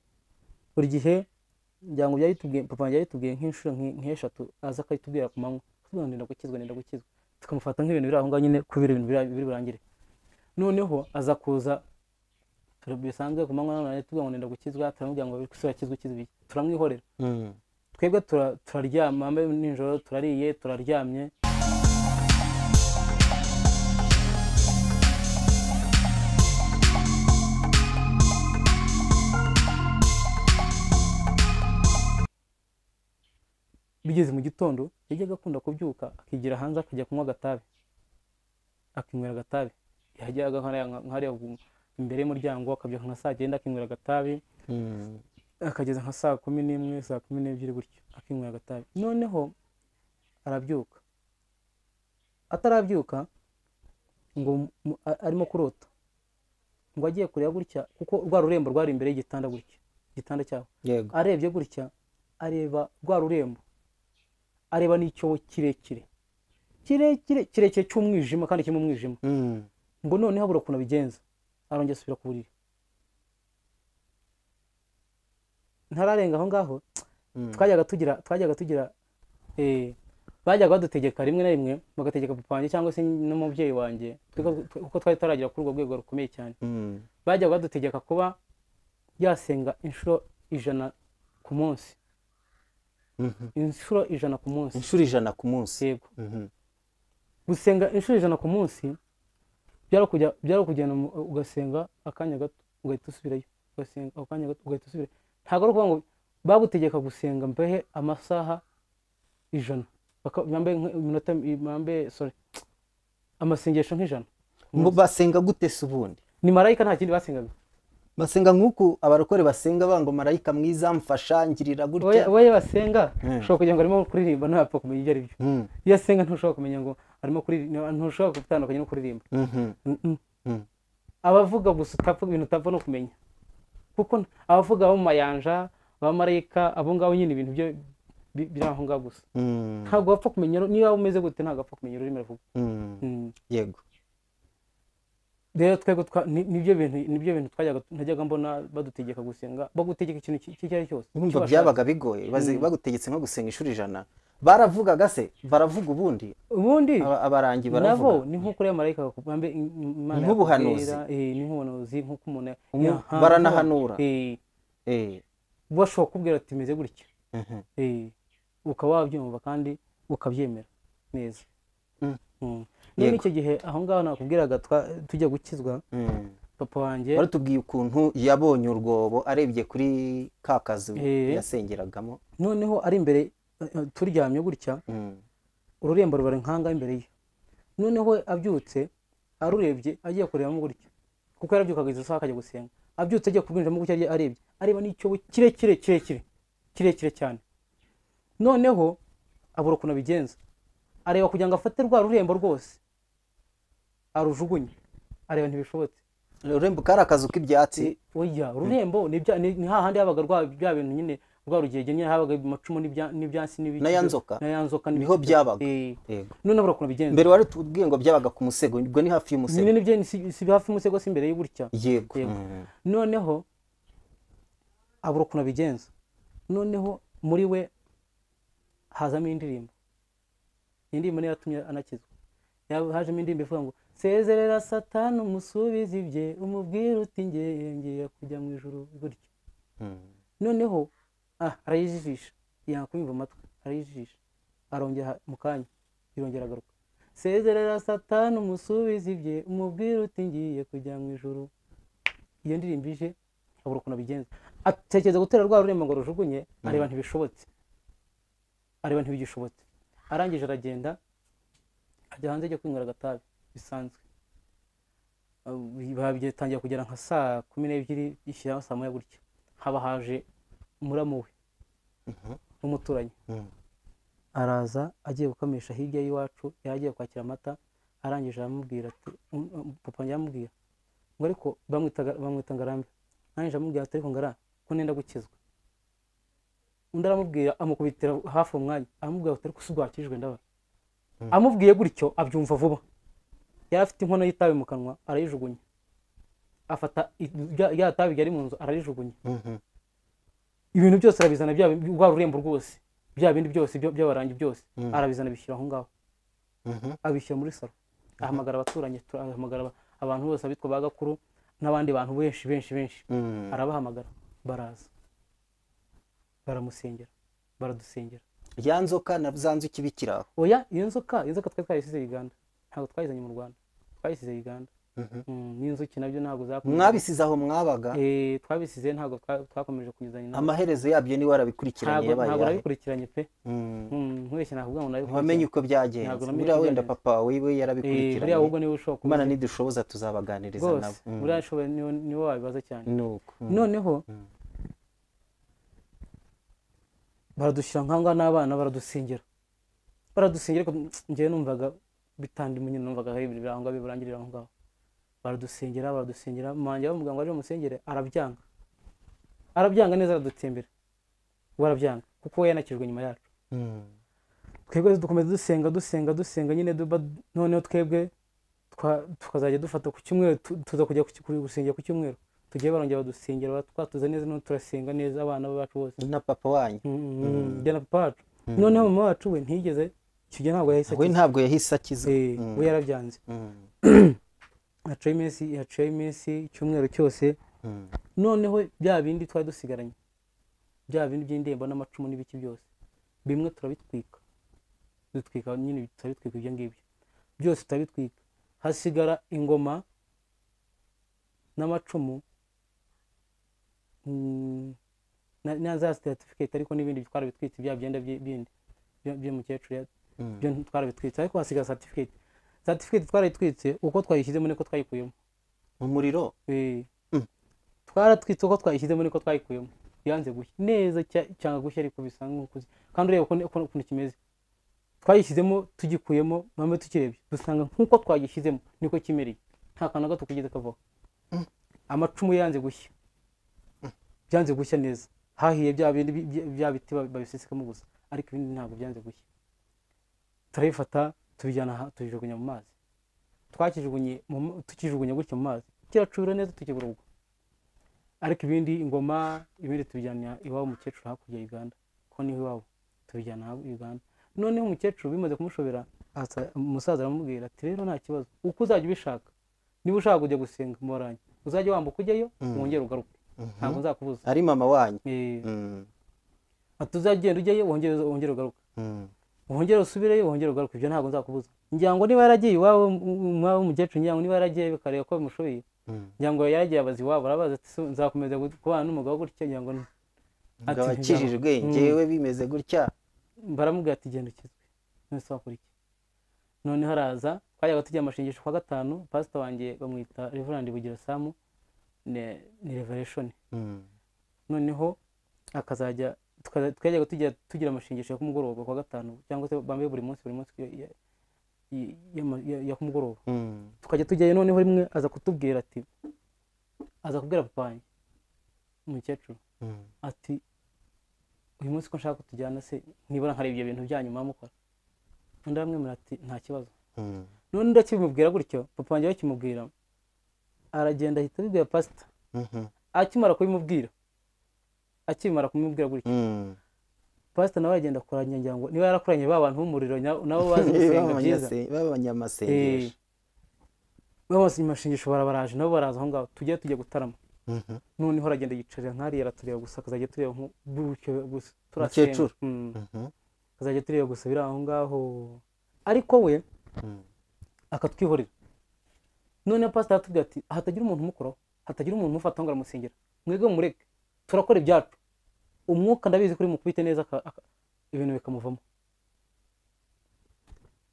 buri gihe ngira ngo byayitubwiye papa wanjye yayitubwiye nk'inshuro nk- nk'eshatu aza akayitubwira ku manywa atubwira ngo ndenda gukizwa ndenda gukizwa tukamufata nk'ibintu biri aho ngaho nyine kubera ibintu biri biri burangire noneho aza kuza turi- bisanzwe ku manywa nanone tubwira ngo ndenda gukizwa turamubwira ngo ese urakizwa ukizwa iki turamwihorera Mm. twebwe tura- turaryama mbe nijoro turariye turaryamye bigeze mu gitondo yajyaga akunda kubyuka akigira hanze akajya kunywa agatabi akinywera agatabi yajyaga nk'hariya nk'hariya ku- imbere y'umuryango akabyuka nka saa cyenda akinywera agatabi Mm. akageza nka saa kumi n'imwe saa kumi n'ebyiri gutyo akinywera agatabi noneho arabyuka atarabyuka ngo mu- a- arimo kurota ngo agiye kureba gutya kuko rwa rurembo rwari imbere y'igitanda gutya igitanda cyabo yego arebye gutya areba rwa rurembo areba n'icyobo kirekire kirekire kirekire cy'umwijima kandi kirimo umwijima Mm. ngo noneho abura ukuntu abigenza arongera asubira ku buriri ntararenga aho ngaho Mm. twajyaga tugira twajyaga tugira eh, bajyaga badutegeka rimwe na rimwe bagategeka papa wanjye cyangwa se n'umubyeyi wanjye twebwe- twe- kuko twari tutaragera kuri urwo rwego rukomeye cyane Mm. bajyaga badutegeka kuba yasenga inshuro ijana ku munsi Mhm. inshuro ijana ku munsi inshuro ijana ku munsi yego Mhm. gusenga inshuro ijana ku munsi byari ukujya- byari ukugenda mu- ugasenga akanya gato ugahita usubirayo ugasenga akanya gato ugahita usubirayo ntabwo ari ukuvuga ngo bagutegeka gusenga mbehe amasaha ijana Baka- bambaye nk- iminota bambaye sorry amasengesho nk'ijana Ngo basenga gute se ubundi ni marayika nta kindi basengaga basenga nk'uku abarokore basenga bango marayika mwiza mfasha ngirira Oya- gutya oya basenga Mm. ushobora kugira ngo arimo kuririmba ntapfa kumenya ibyo ari byo Mm. iyo asenga ntushobora kumenya ngo arimo kuririmba ntushobora gutandukanya no kuririmba Mhm. Mm-mm. Mm. abavuga gusa utapfa ibintu utapfa no kumenya kuko n- abavuga abo mu mayanja abamarayika abo ngabo nyine ibintu byo bi- biri aho ngaho gusa Mm. ntabwo wapfa kumenya ru- niba umeze gute ntabwo wapfa kumenya ururimi aravuga Mm. Mm. yego rero twebwe twa- ni- nibyo bintu nibyo bintu twajyaga najyaga mbona badutegeka gusenga bagutegeka ikintu ki- icyo ari cyo cyose urumva icyo bashaka. byabaga bigoye baze- bagutegetse nko gusenga inshuro ijana baravugaga se baravuga ubundi ubundi Aba- abarangi nabo baravuga ni nk'uko uriya marayika akugamba imana Nk'ubuhanuzi. yakubwira, eh, ni nk'ubuhanuzi nk'uko umuntu Umu- yahanura, baranahanura. eh, Eh. bashobora kukubwira ati meze gutya Mhm. Eh, ukaba wabyumva kandi ukabyemera neza Mm. Mm. none Yego. icyo gihe aho ngaho nakubwiraga twa- tujya gukizwa Mm. papa wanjye baratubwiye ukuntu yabonye urwobo arebye kuri ka kazu Eh. yasengeragamo noneho ari imbere eh, eh, turyamye gutya Mm. ururembo rubara inkanga imbere ye noneho we abyutse arurebye agiye kurebamo gutya kuko yarabyukaga izo saha akajya gusenga abyutse agiye kubwinjiramo gutya agiye arebye areba n'icyobo kirekire kirekire kirekire cyane noneho abura ukuntu abigenza areba kugira ngo afate rwa rurembo rwose arujugunye areba ntibishobotse urembo kari akazu k'ibyatsi oya rurembo ni bya- ni ni hahandi habaga rwa bya bintu nyine rwa rugege nyine habaga amacumu n'ibya- n'ibyansi n'ibiki Na ya nzoka? na ya nzoka niho n'ibiki. byabaga Eh, Yego. none burya ukuntu bigenza mbere wari tubwiye ngo byabaga ku musego ubwo ni hafi y'umusego nyine nibyo si si hafi umusego si imbere y'uburya yego Yego. Mm. noneho abura ukuntu abigenza noneho muri we hazamo indirimbo iyi ndirimbo niyo yatumye anakizwa Ya- hajemo indirimbo ivuga ngo sezerera satani umusubize ibye umubwire uti ngiye ngiye kujya mu ijuru gutyo Mm. noneho ah arayijijisha yanga kumva amatwi arayijijisha arongera mu kanya irongera agaruka sezerera satani umusubize ibye umubwire uti ngiye kujya mu ijuru iyo ndirimbo ije abura ukuntu abigenza atekereza gutera rwa rurembo ngo rujugunye areba ntibishobotse areba ntibigishobotse arangije aragenda ajya hanze ajya kwinywera agatabi bisanzwe batangiye kugera nka saa kumi n'ebyiri ishyiraho saa moya gutya haba haje muramu we n'umuturanyi Mm. araza agiye gukamisha hirya y'iwacu yari agiye kwakira amata arangije aramubwira ati um, um, papa njya amubwira ngo ariko bamwitaga- bamwita ngarambe arangije amubwira ati ariko ngara ko nenda gukizwa undi aramubwira amukubitira hafi umwanya aramubwira ati ariko si ubwakijwe ndaba amubwiye gutyo abyumva vuba yari afite inkono y'itabi mu kanwa arayijugunya afata i- rya- rya tabi ryari mu nzu ararijugunya Mhm. ibintu byose arabizana bya bindi- rwa rurembo rwose bya bindi byose byo- by'abarangi byose Mm. arabizana abishyira aho ngaho Mhm. abishyira muri salo ahamagara abaturanyi tu- ahamagara aba- abantu bose abitwa ba gakuru n'abandi bantu benshi benshi benshi Mm. arabahamagara baraza baramusengera baradusengera ya nzoka na za nzuki bikiri aho oya iyo nzoka iyo nzoka twari twarisize i uganda ntabwo twayizanye mu rwanda twayisize i uganda Mhm. Mm, n'inzuki nabyo ntabwo zakomeye mwabisize aho mwabaga Eh, twabisize ntabwo twa- twakomeje kunyuzanya nabo amaherezo yabyo niwe arabikurikiranye ntabwo yabaye ntabwo ayahe? nabikurikiranye pe Mm. Mm, nkubeshye nakubwira ngo ntiwamenye nabikurikiranye uko byagenze Ntabwo namenye buriya uko wenda byagenze. papa wiwe Eh, buriya yarabikurikiranye ahubwo niwe ushobora kuba imana nidushoboza tuzabaganiriza rwose nabo Mm. buriya ashobora niwe niwe wabibaza cyane ni uko Mm. noneho Mm. baradushyira nkangwa n'abana baradusengera baradusengera ariko ngewe numvaga bitandi munye numvaga hari ibintu biri aho ngaho birangirira aho ngaho baradusengera baradusengera manje bamuganga waje musengere arabyanga arabyanga neza aradutembera we arabyanga kuko we yanakijwe nyuma yacu Mm. twebwe dukomeza dusenga dusenga dusenga nyine duba noneho twebwe twa- tukazajya dufata ku cyumweru tu- tuza kujya ku cy- ku- gusengera ku cyumweru tugiye barongera badusengera ba- twatuza neza noneho turasenga neza abana bacu bose na papa wanyu Mm, njye na papa wacu noneho mama wacu we ntiyigeze icyo gihe ntabwo yahise we ntabwo yahise akiza akiza. Eh, Mm. we yarabyanze Mm. haciyeho iminsi haciyeho iminsi icyumweru cyose Mm. noneho bya bindi twari dusigaranye bya bindi by'indirimbo n'amacumu n'ibiki byose bimwe turabitwika dutwika nyine turabitwika ibyo ngibyo byose turabitwika hasigara ingoma n'amacumu mm, na- na za certificate ariko n'ibindi twarabitwitse bya byenda byi- bindi bya- by'umukecuru ya- Mm. byo twarabitwitse ariko hasigara certificate certificate twarayitwitse uko twayishyizemo niko twayikuyemo umuriro Eh. Mm. twaratwitse uko twayishyizemo niko twayikuyemo yanze gushya neza cya- cyanga gushya ariko bisa nk'ukuze kandi ureba ukuntu- ukuntu ukuntu kimeze twayishyizemo tugikuyemo mame tukirebye dusanga nk'uko twagishyizemo niko kimereye nta kantu na gato kigeze kavaho amacumu yanze gushya byanze gushya neza hahiye bya bindi bi- bya- bya biti ba- babisesekamo gusa ariko ibindi ntabwo byanze gushya turabifata tubijyana aha tubijugunya mu mazi twakijugunye mu ma- tukijugunya gutyo mu mazi kiracubira neza tukibura ubwo ariko ibindi ingoma ibindi tubijyana iwabo umukecuru hakurya ya uganda ko niho iwabo tubijyana aho i uganda noneho umukecuru bimaze kumushobera aza- umusaza aramubwira ati rero nta kibazo uko uzajya ubishaka niba ushaka kujya gusenga moranye uzajya wambuka ujyayo wongere ugaruke ntabwo nzakubuza ari mama wanyu Eh, Mm. ati uzagenda ujyayo wongere wongere ugaruke Mm. wongere usubireyo wongere ugaruke ibyo ntabwo nzakubuza ngira ngo niba yaragiye iwabo umwabo w'umukecuru ngira ngo niba yaragiye bikareba ko bimushoboye Mm. ngira ngo yaragiye abaza iwabo arabaza ati "So, nzakomeza gu- kubana n'umugabo gutya ngira ngo ni-" Ati, ngo abakijijwe njyewe bimeze gutya baramubwira ati genda ukizwe none se wakora iki noneho araza twajyaga tujya amashengesho kwa gatanu pasita wanjye bamwita reverandi bugira samu ni- ni revereshoni Mm. noneho akazajya tukaza- twajyaga tujya tugira amashengesho ya kumugoroba kwa gatanu cyangwa se bambaye buri munsi buri munsi ya- ya- ya- ya- ya kumugoroba Mm. tukajya tujyayo noneho rimwe aza kutubwira ati aza kubwira papa wanjye umukecuru ati uyu munsi ko nshaka ko tujyana se nibura nkareba ibyo bintu byanyu mama mukora undi aramwemerera ati nta kibazo none undi akimubwira gutyo papa wanjye we akimubwira aragenda ahita abibwira pasita akimara kubimubwira akimara kumubwira gutyo pasita nawe aragenda akoranya ngira ngo niba yarakoranye ba bantu b'umuriro na- nabo bazi gusenga byiza b'abanyamasengesho babasomye amashingisho barabaraje nabo baraza aho ngaho tujye tujya gutarama noneho aragenda yicarira nkariya aratureba gusa akazajya tureba nku- gutyo gusa turasenga Mukecuru. Mm. akazajya tureba gusa biri aho ngaho ariko we akatwihorera noneho pasiteri aratubwira ati hatagira umuntu umukoraho hatagira umuntu umufata ngo aramusengera mwebwe mumureke turakora ibyacu umwuka ndabizi kuri mukubite neza aka- aka- ibintu bikamuvamo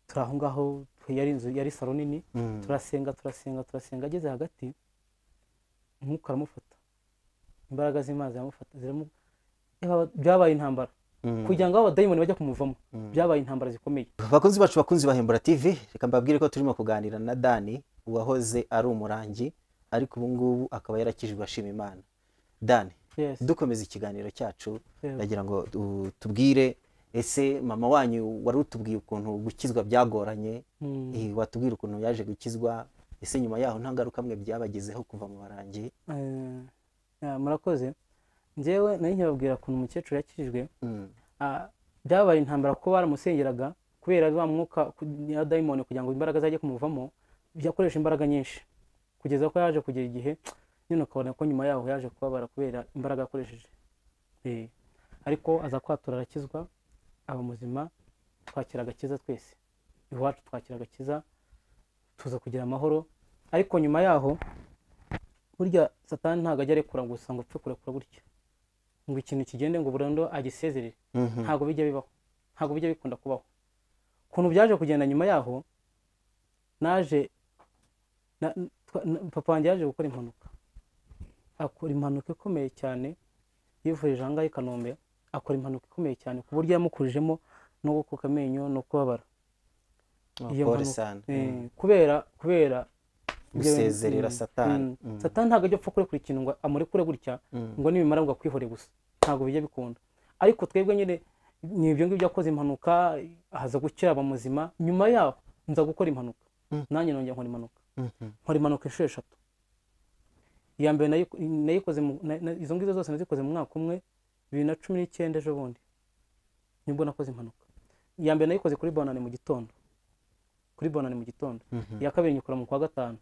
turi aho ngaho yari inzu yari saro nini turasenga turasenga turasenga ageze hagati umwuka aramufata imbaraga z'imana ziramufata ziramu- Yaba- byabaye intambara kugira ngo abo badayimoni bajya kumuvamo byabaye intambara zikomeye abakunzi bacu bakunzi bahembura tv reka mbabwire ko turimo kuganira na dani uwahoze ari umurangi ariko ubu ngubu akaba yarakijijwe ashima imana dani Yes, dukomeza ikiganiro cyacu yes. ndagira ngo du- tubwire ese mama wanyu wari utubwiye ukuntu gukizwa byagoranye Mm. eh, watubwira ukuntu yaje gukizwa ese nyuma yaho nta ngaruka mwe byabagezeho kuva mu barangi Eh, ya, murakoze njyewe nari nkibabwira ukuntu umukecuru yakijijwe Mm, Ah, byabaye intambara kuko baramusengeraga kubera wa mwuka ku- ya dayimoni kugira ngo imbaraga zajye kumuvamo yakoresha imbaraga nyinshi kugeza ko yaje kugera igihe nyine ukabona ko nyuma yaho yaje kubabara kubera imbaraga yakoresheje Eh, ariko aza kwatura arakizwa aba muzima twakira agakiza twese iwacu twakira agakiza tuza kugira amahoro ariko nyuma yaho burya satani ntabwo ajya arekura gusa ngo upfe kurekura gutya ngo ikintu kigende ngo burundu agisezerere mhm, ntabwo bijya bibaho ntabwo bijya bikunda kubaho ukuntu byaje kugenda nyuma yaho naje na- twa- na- papa wanjye yaje gukora impanuka akora impanuka ikomeye cyane yivurije ahangaha i kanombe akora impanuka ikomeye cyane ku buryo yamukurijemo no gukuka amenyo no kubabara oh, iyo pole mpanuka- sana Eh, mm, kubera kubera ibyo bintu- gusezerera mm, satani mm. Mm, satani ntabwo ajya apfa kurekura ikintu ngo amurekure gutya mm, ngo nibimara ngo akwihore gusa ntabwo bijya bikunda ariko twebwe nyine ni ibyo ngibyo akoze impanuka haza gukira aba muzima nyuma yaho nza gukora impanuka Mm. nanjye nongera nkora impanuka mhm, nkora impanuka inshuro eshatu iya mbere nayi- nayikoze mu- na- na- izo ngizo zose nazikoze mu mwaka umwe bibiri na cumi n'icyenda ejo bundi nibwo nakoze impanuka iya mbere nayikoze kuri bonane mu gitondo kuri bonane mu gitondo mhm, iya kabiri nyikora mu kwa gatanu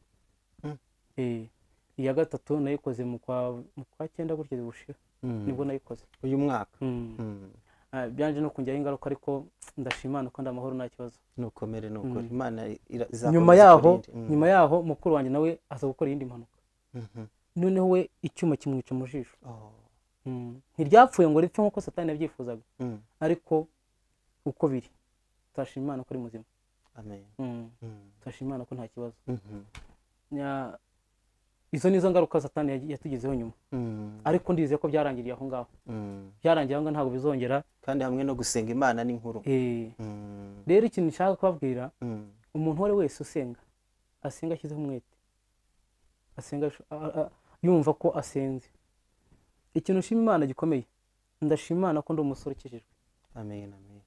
Mm. Eh, iya gatatu nayikoze mu kwa- mu kwa cyenda gutya bushira mm. nibwo nayikoze uyu mwaka Mm. Mm, Ah, byanje no kujyaho ingaruka ariko ndashimana ko ndamahoro nta kibazo nukomere nukuri Mm. imana ira- izakomeza nyuma yaho ikurinde. Mm, nyuma yaho mukuru wanjye nawe aza gukora iyindi mpanuka mhm. noneho we icyuma kimwica mu jisho Oh, Mm. ntiryapfuye ngo ripfe nk'uko satani yabyifuzaga mm, ariko uko biri turashima imana ko ari muzima amen Mm. Mm, turashima imana ko nta kibazo mhm, Nya- izo nizo ngaruka satani yagi- yatugezeho nyuma mm, ariko ndizeye ko byarangiriye aho ngaho mm. byarangiye aho ngaho ntabwo bizongera kandi hamwe no gusenga imana ni nkuru Eh, Mm, rero ikintu nshaka kubabwira mm, umuntu uwo ari wese usenga asenga ashyizeho umwete asenga asho- a- a- yumva ko asenze ikintu ushima imana gikomeye ndashima imana ko ndi umusore ukijijwe amen amen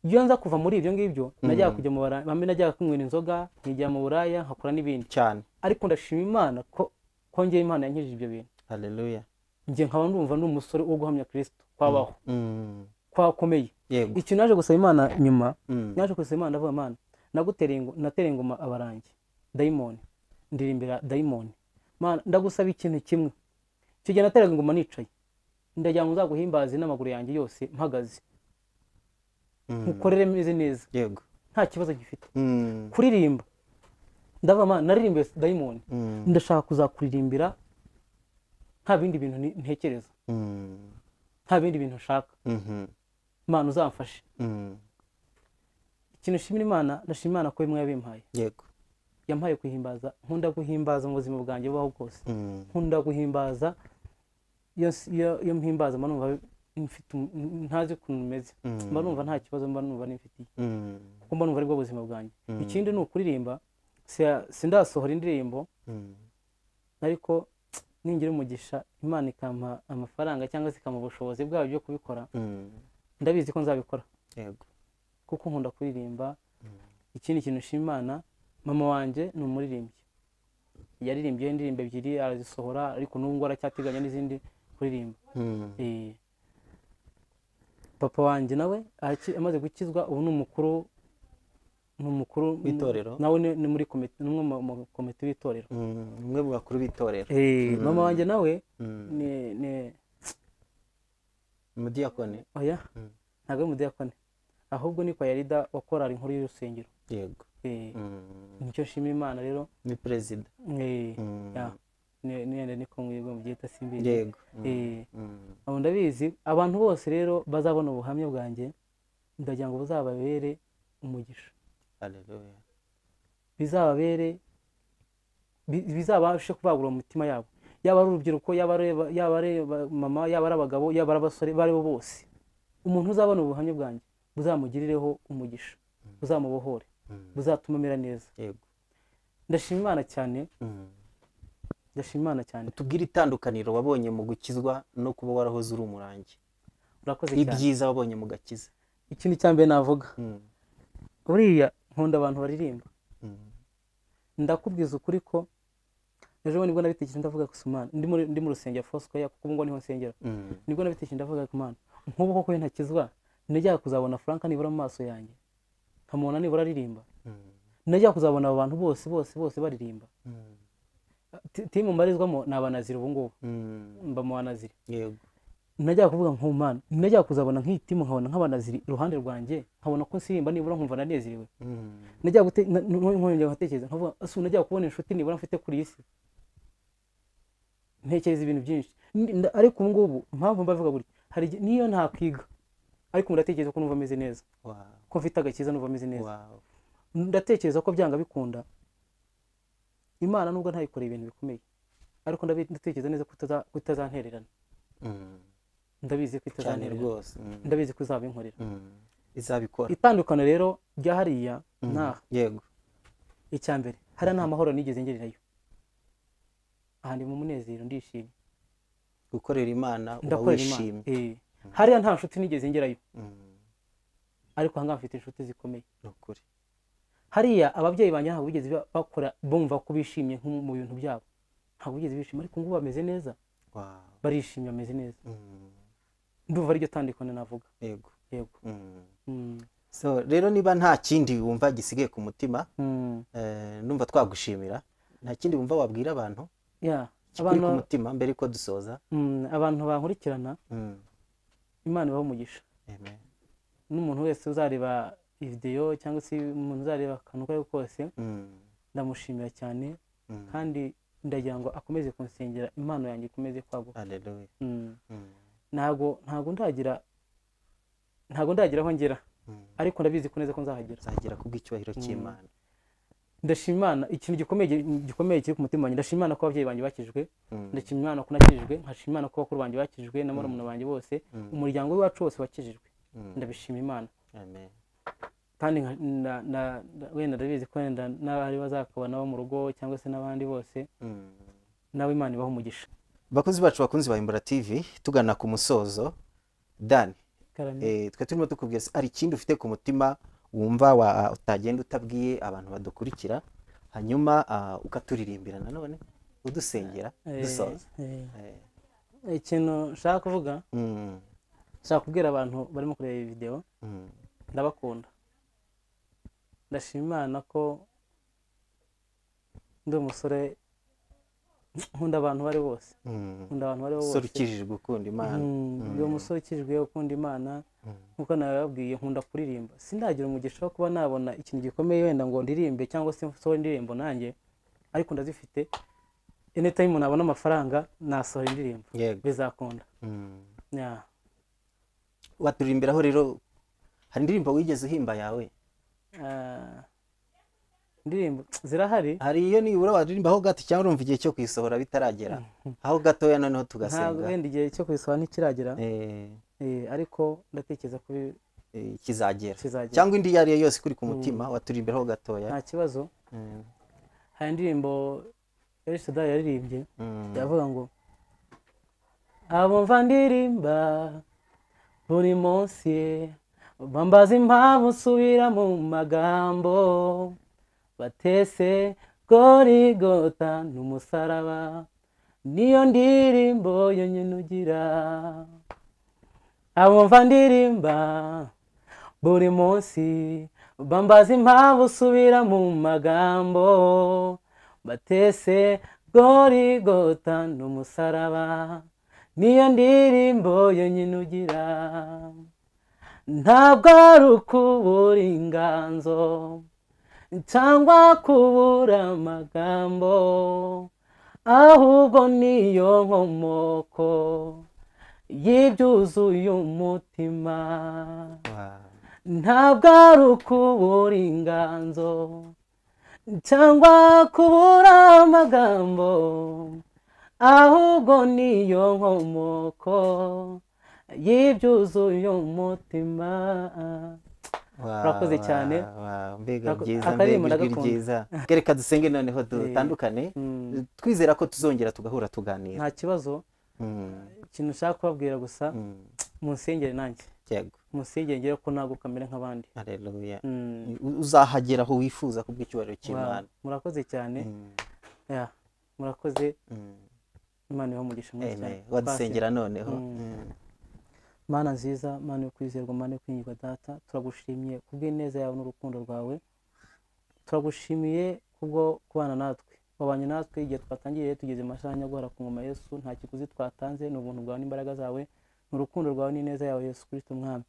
iyo nza kuva muri ibyo ngibyo najyaga Mm. kujya mu bara bamwe najyaga kunywera inzoga nkijya mu buraya nkakora n'ibindi cyane ariko ndashima imana ko kongera imana yankijije ibyo bintu haleluya njye nkaba ndumva ndi umusore wo guhamya kirisito kwabaho Mm, kwakomeye yego ikintu naje gusaba imana nyuma Mm, naje gusaba imana ndavuga imana nagutereye ingo- natereye ingoma abarangi dayimoni ndirimbira dayimoni mana ndagusaba ikintu kimwe icyo gihe nateraga ingoma nicaye ndagira ngo nzaguhimbaze n'amaguru yanjye yose mpagaze mm, nkukorere meze neza yego nta kibazo gifite Mm, kuririmba ndavuga mana naririmbiye dayimoni mm, ndashaka kuzakuririmbira nta bindi bintu ni- ntekereza mm, nta bindi bintu nshaka mhm, mana uzamfashe mm, ikintu nshimira imana ndashima imana ko bimwe yabimpaye yego yampaye guhimbaza nkunda guhimbaza mu buzima bwanjye bubaho bwose Mm, nkunda guhimbaza iyo s- iyo- iyo mpimbaza mba numva mfite um- ntazi ukuntu meze mm, mba numva nta kibazo mba numva nifitiye mm, kuko mba numva aribwo buzima bwanjye Mm. ikindi ni ukuririmba siya- sindasohora indirimbo mm, ariko ningira umugisha imana ikampa amafaranga cyangwa se ikampa ubushobozi bwayo byo kubikora Mm. ndabizi ko nzabikora yego kuko nkunda kuririmba ikindi kintu nshima imana mama wanjye ni umuririmbyi yaririmbye indirimbo ebyiri arazisohora ariko n'ubu ngubu aracyateganya n'izindi kuririmba Mm. Eh, papa wanjye nawe araki- amaze gukizwa ubu ni umukuru ni umukuru W'itorero? nawe ni ni muri komite ni umwe mu- mu komite w'itorero Mm. umwe mu bakuru b'itorero Eh, mama wanjye nawe Mm. ni ni umudiyakoni oya Mm. ntabwo ari umudiyakoni ahubwo ni kwayarida wa korali inkuru y'urusengero yego Eh, Mm. nicyo nshima imana rero ni perezida Eh, Mm. ya. Ne- nenda ni ko mwebwe mubyita simbizi yego Mm. Eh, Mm. abo ndabizi abantu bose rero bazabona ubuhamya bwanjye ndagira ngo buzababere umugisha Hallelujah. bizababere bi- bizabashe kubagura mu mitima yabo yaba ari urubyiruko yaba ari aba- yaba ari aba- mama yaba ari abagabo yaba ari abasore abo ari bo bose umuntu uzabona ubuhamya bwanjye buzamugirireho umugisha buzamubohore Mm. buzatuma amera neza yego ndashima imana cyane Mm. ndashima imana cyane tubwire itandukaniro wabonye mu gukizwa no kuba warahoze uri umurangi urakoze cyane ibyiza wabonye mu gakiza ikindi cya mbere navuga Mm. buriya nkunda abantu baririmba Mm. ndakubwiza ukuri ko ejo bundi nibwo nabitekereje ndavuga ko Imana ndi muri ndi mu rusengero Foursquare kuko ubu ngubu niho nsengera Mm. nibwo nabitekereje ndavuga ko Imana nk'ubu koko iyo ntakizwa najyaga kuzabona Frank nibura mu maso yanjye nkamubona nibura aririmba Mm. najyaga kuzabona abo bantu bose bose bose baririmba Mm. Ti- timu mbarizwamo ni abanaziri ubu ngubu Mm. mba mu banaziri yego najyaga kuvuga nko Mana najyaga kuzabona nk'iyi timu nkabona nk'abanaziri iruhande rwanjye nkabona ko nsirimba nibura nkumva nanezerewe Mm. najya gute na- nu- nu- nkongera nkatekereza nkavuga ese najya kubona inshuti nibura mfite kuri iyi si ntekereza ibintu byinshi N- nda- ariko ubu ngubu impamvu mbavuga gutya hari igihe- niyo ntakwiga ariko ubu ndatekereza ko numva ameze neza wow ko mfite agakiza numva ameze neza wow ndatekereza ko byanga bikunda imana nubwo ntayikoreye ibintu bikomeye ariko ndabi- ndatekereza neza ko itaza- ko itazantererana Mm. ndabizi ko cyane itazantererana rwose Mm. ndabizi ko izabinkorera Mm. izabikora itandukano rero rya hariya Mm. n'aha yego icya mbere hariya nta mahoro nigeze ngererayo aha ndi mu munezero ndishimye gukorera imana uba ndakorera imana wishimye Eh. hariya nta nshuti nigeze ngerayo Mm. ariko ahangaha mfite inshuti zikomeye ni ukuri hariya ababyeyi banjye ntabwo bigeze ba- bakora bumva ko bishimye nko mu bintu byabo ntabwo bigeze bishima ariko ngubu bameze neza wow barishimye bameze neza Mm. ndumva ariryo tandukane navuga yego yego Mm. Mm. so rero niba nta kindi wumva gisigaye ku mutima Mm. eh, numva twagushimira nta kindi wumva wabwira abantu Yeah. kikuri ku Abantu- mutima mbere yuko dusoza Mm, abantu bankurikirana Mm. imana ibaha umugisha Amen. n'umuntu wese uzareba videwo cyangwa se umuntu uzareba akantu ako ari ko kose Mm. ndamushimira cyane Mm. kandi ndagira ngo akomeze kunsengera impano yanjye ikomeze kwaguka Hallelujah. Mm. Mm. ntabwo ntabwo ndagira ntabwo ndagira aho ngera Mm. ariko ndabizi ko neza ko nzahagera uzagera kubw'icyubahiro cy'imana ndashima Imana ikintu gikomeye gikomeye kiri ku mutima wanjye ndashima Imana ko ababyeyi banjye bakijwe Mm. ndashima Imana ko nakijijwe nkashima Imana ko bakuru banjye bakijijwe na murumuna banjye bose Mm. umuryango w'iwacu wose wakijijwe Mm. ndabishima Imana Amen. kandi nka- na- na- na- wenda ndabizi ko wenda n'abari bazakubona bo mu rugo cyangwa se n'abandi bose Mm. nawe Imana ibaha umugisha bakunzi bacu bakunzi ba imbura tv tugana ku musozo dan Karame. eh, twe turimo tukubwira se, hari ikindi ufite ku mutima wumva wa- utagenda utabwiye abantu badukurikira hanyuma ah, ukaturirimbira nanone udusengera Eh, dusoza eh. Eh, ikintu nshaka kuvuga mm, nshaka kubwira abantu barimo kureba iyi videwo mm, ndabakunda ndashima imana ko ndi umusore nkunda abantu bari bose mm. nkunda abantu bari bo umusore bose ukijije gukunda imana Mm, ndi umusore ukijwe ukunda imana Mm. nkuko nababwiye nkunda kuririmba sindagira umugisha wo kuba nabona ikintu gikomeye wenda ngo ndirimbe cyangwa se nsohore indirimbo nanjye ariko ndazifite anytime nabona amafaranga nasohora indirimbo yego bizakunda Mm. Yeah. waturirimbiraho rero hari indirimbo wigeze uhimba yawe Ah, indirimbo zirahari hari iyo nibura waririmbaho gato cyangwa urumva igihe cyo kuyisohora bitaragera aho gatoya noneho ntabwo tugasenga wenda igihe cyo kuyisohora ntikiragera Eh, eh, ariko ndatekereza ko bi- eh, kizagera kizagera cyangwa indi iyo ari yo yose ikuri ku mutima waturimbiraho gatoya nta kibazo Mm, hari indirimbo El Shaddai yaririmbye mm, yavuga ngo abo mva ndirimba buri munsi bambaza impamvu nsubira mu magambo batese gorigota n'umusaraba niyo ndirimbo yonyine ugira abo mva ndirimba buri munsi bambaza impamvu usubira mu magambo batese gorigota n'umusaraba niyo ndirimbo yonyine ugira ntabwo ari ukubura inganzo cyangwa kubura amagambo ahubwo niyo nkomoko y'ibyuzuye umutima ntabwo ari ukubura inganzo cyangwa kubura amagambo ahubwo niyo nkomoko y'ibyuzuye umutima Urakoze cyane. mbega Urako- byiza akaririmbo mbega ijwi ndagakunda. ryiza kereka dusenge noneho dutandukane Mm. twizera ko tuzongera tugahura tuganira nta kibazo Mm, ikintu nshaka kubabwira gusa mm, munsengere nanjye yego munsengere ngere ko ntabwo kamere nk'abandi haleluya Mm. uzahagera aho wifuza kubw'icyubahiro Wa- cy'imana murakoze cyane Mm, Yeah. murakoze mm. imana iho umugisha mwinshi cyane Amen. wadusengera noneho Mm. Mm. mana nziza mana yo kwizerwa mana yo kwiyirwa data turagushimiye kubw'ineza yawe n'urukundo rwawe turagushimiye kubwo kubana natwe wabanye natwe igihe twatangiye tugeze amashanya guhora ku ngoma yesu nta kiguzi twatanze ni ubuntu bwawe n'imbaraga zawe ni urukundo rwawe n'ineza yawe yesu kristo umwami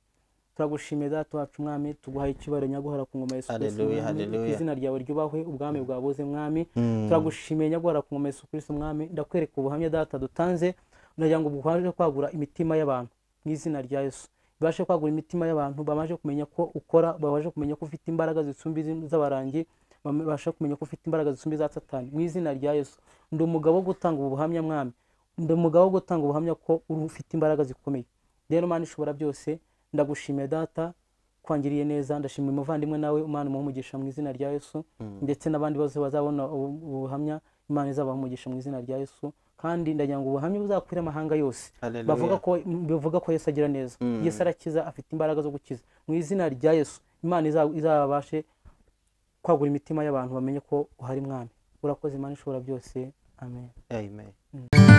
turagushimiye data wacu umwami tuguhaye icyubahiro nyaguhora ku ngoma yesu kristo Hallelujah, umwami hallelujah. izina ryawe ryubahwe ubwami bwawe buze mwami Mm. turagushimiye nyagwara ku ngoma Yesu Kristo umwami ndakwereka ubuhamya data dutanze ndagira ngo bwaje kwagura imitima y'abantu mu izina rya Yesu ibashe kwagura imitima y'abantu babashe kumenya ko ukora babashe kumenya ko ufite imbaraga zisumba izindi z'abarangi babashe kumenya ko ufite imbaraga zisumba iza satani mu izina rya Yesu ndi umugabo wo gutanga ubu buhamya mwami ndi umugabo wo gutanga ubuhamya ko uri ufite imbaraga zikomeye rero mana ishobora byose ndagushimiye data kwangiriye neza ndashimira umuvandimwe nawe umwana umuha umugisha mu izina rya yesu ndetse n'abandi bose bazabona ubu- ubu buhamya imana izabaha umugisha mu izina rya yesu kandi ndagira ngo ubuhamya buzakwire amahanga yose Haleluya. bavuga ko bavuga ko yesu agira neza yesu arakiza afite imbaraga zo gukiza mu izina rya yesu imana iza- izabashe kwagura imitima y'abantu bamenye ko uhari mwami urakoze imana ishobora byose amen Amen.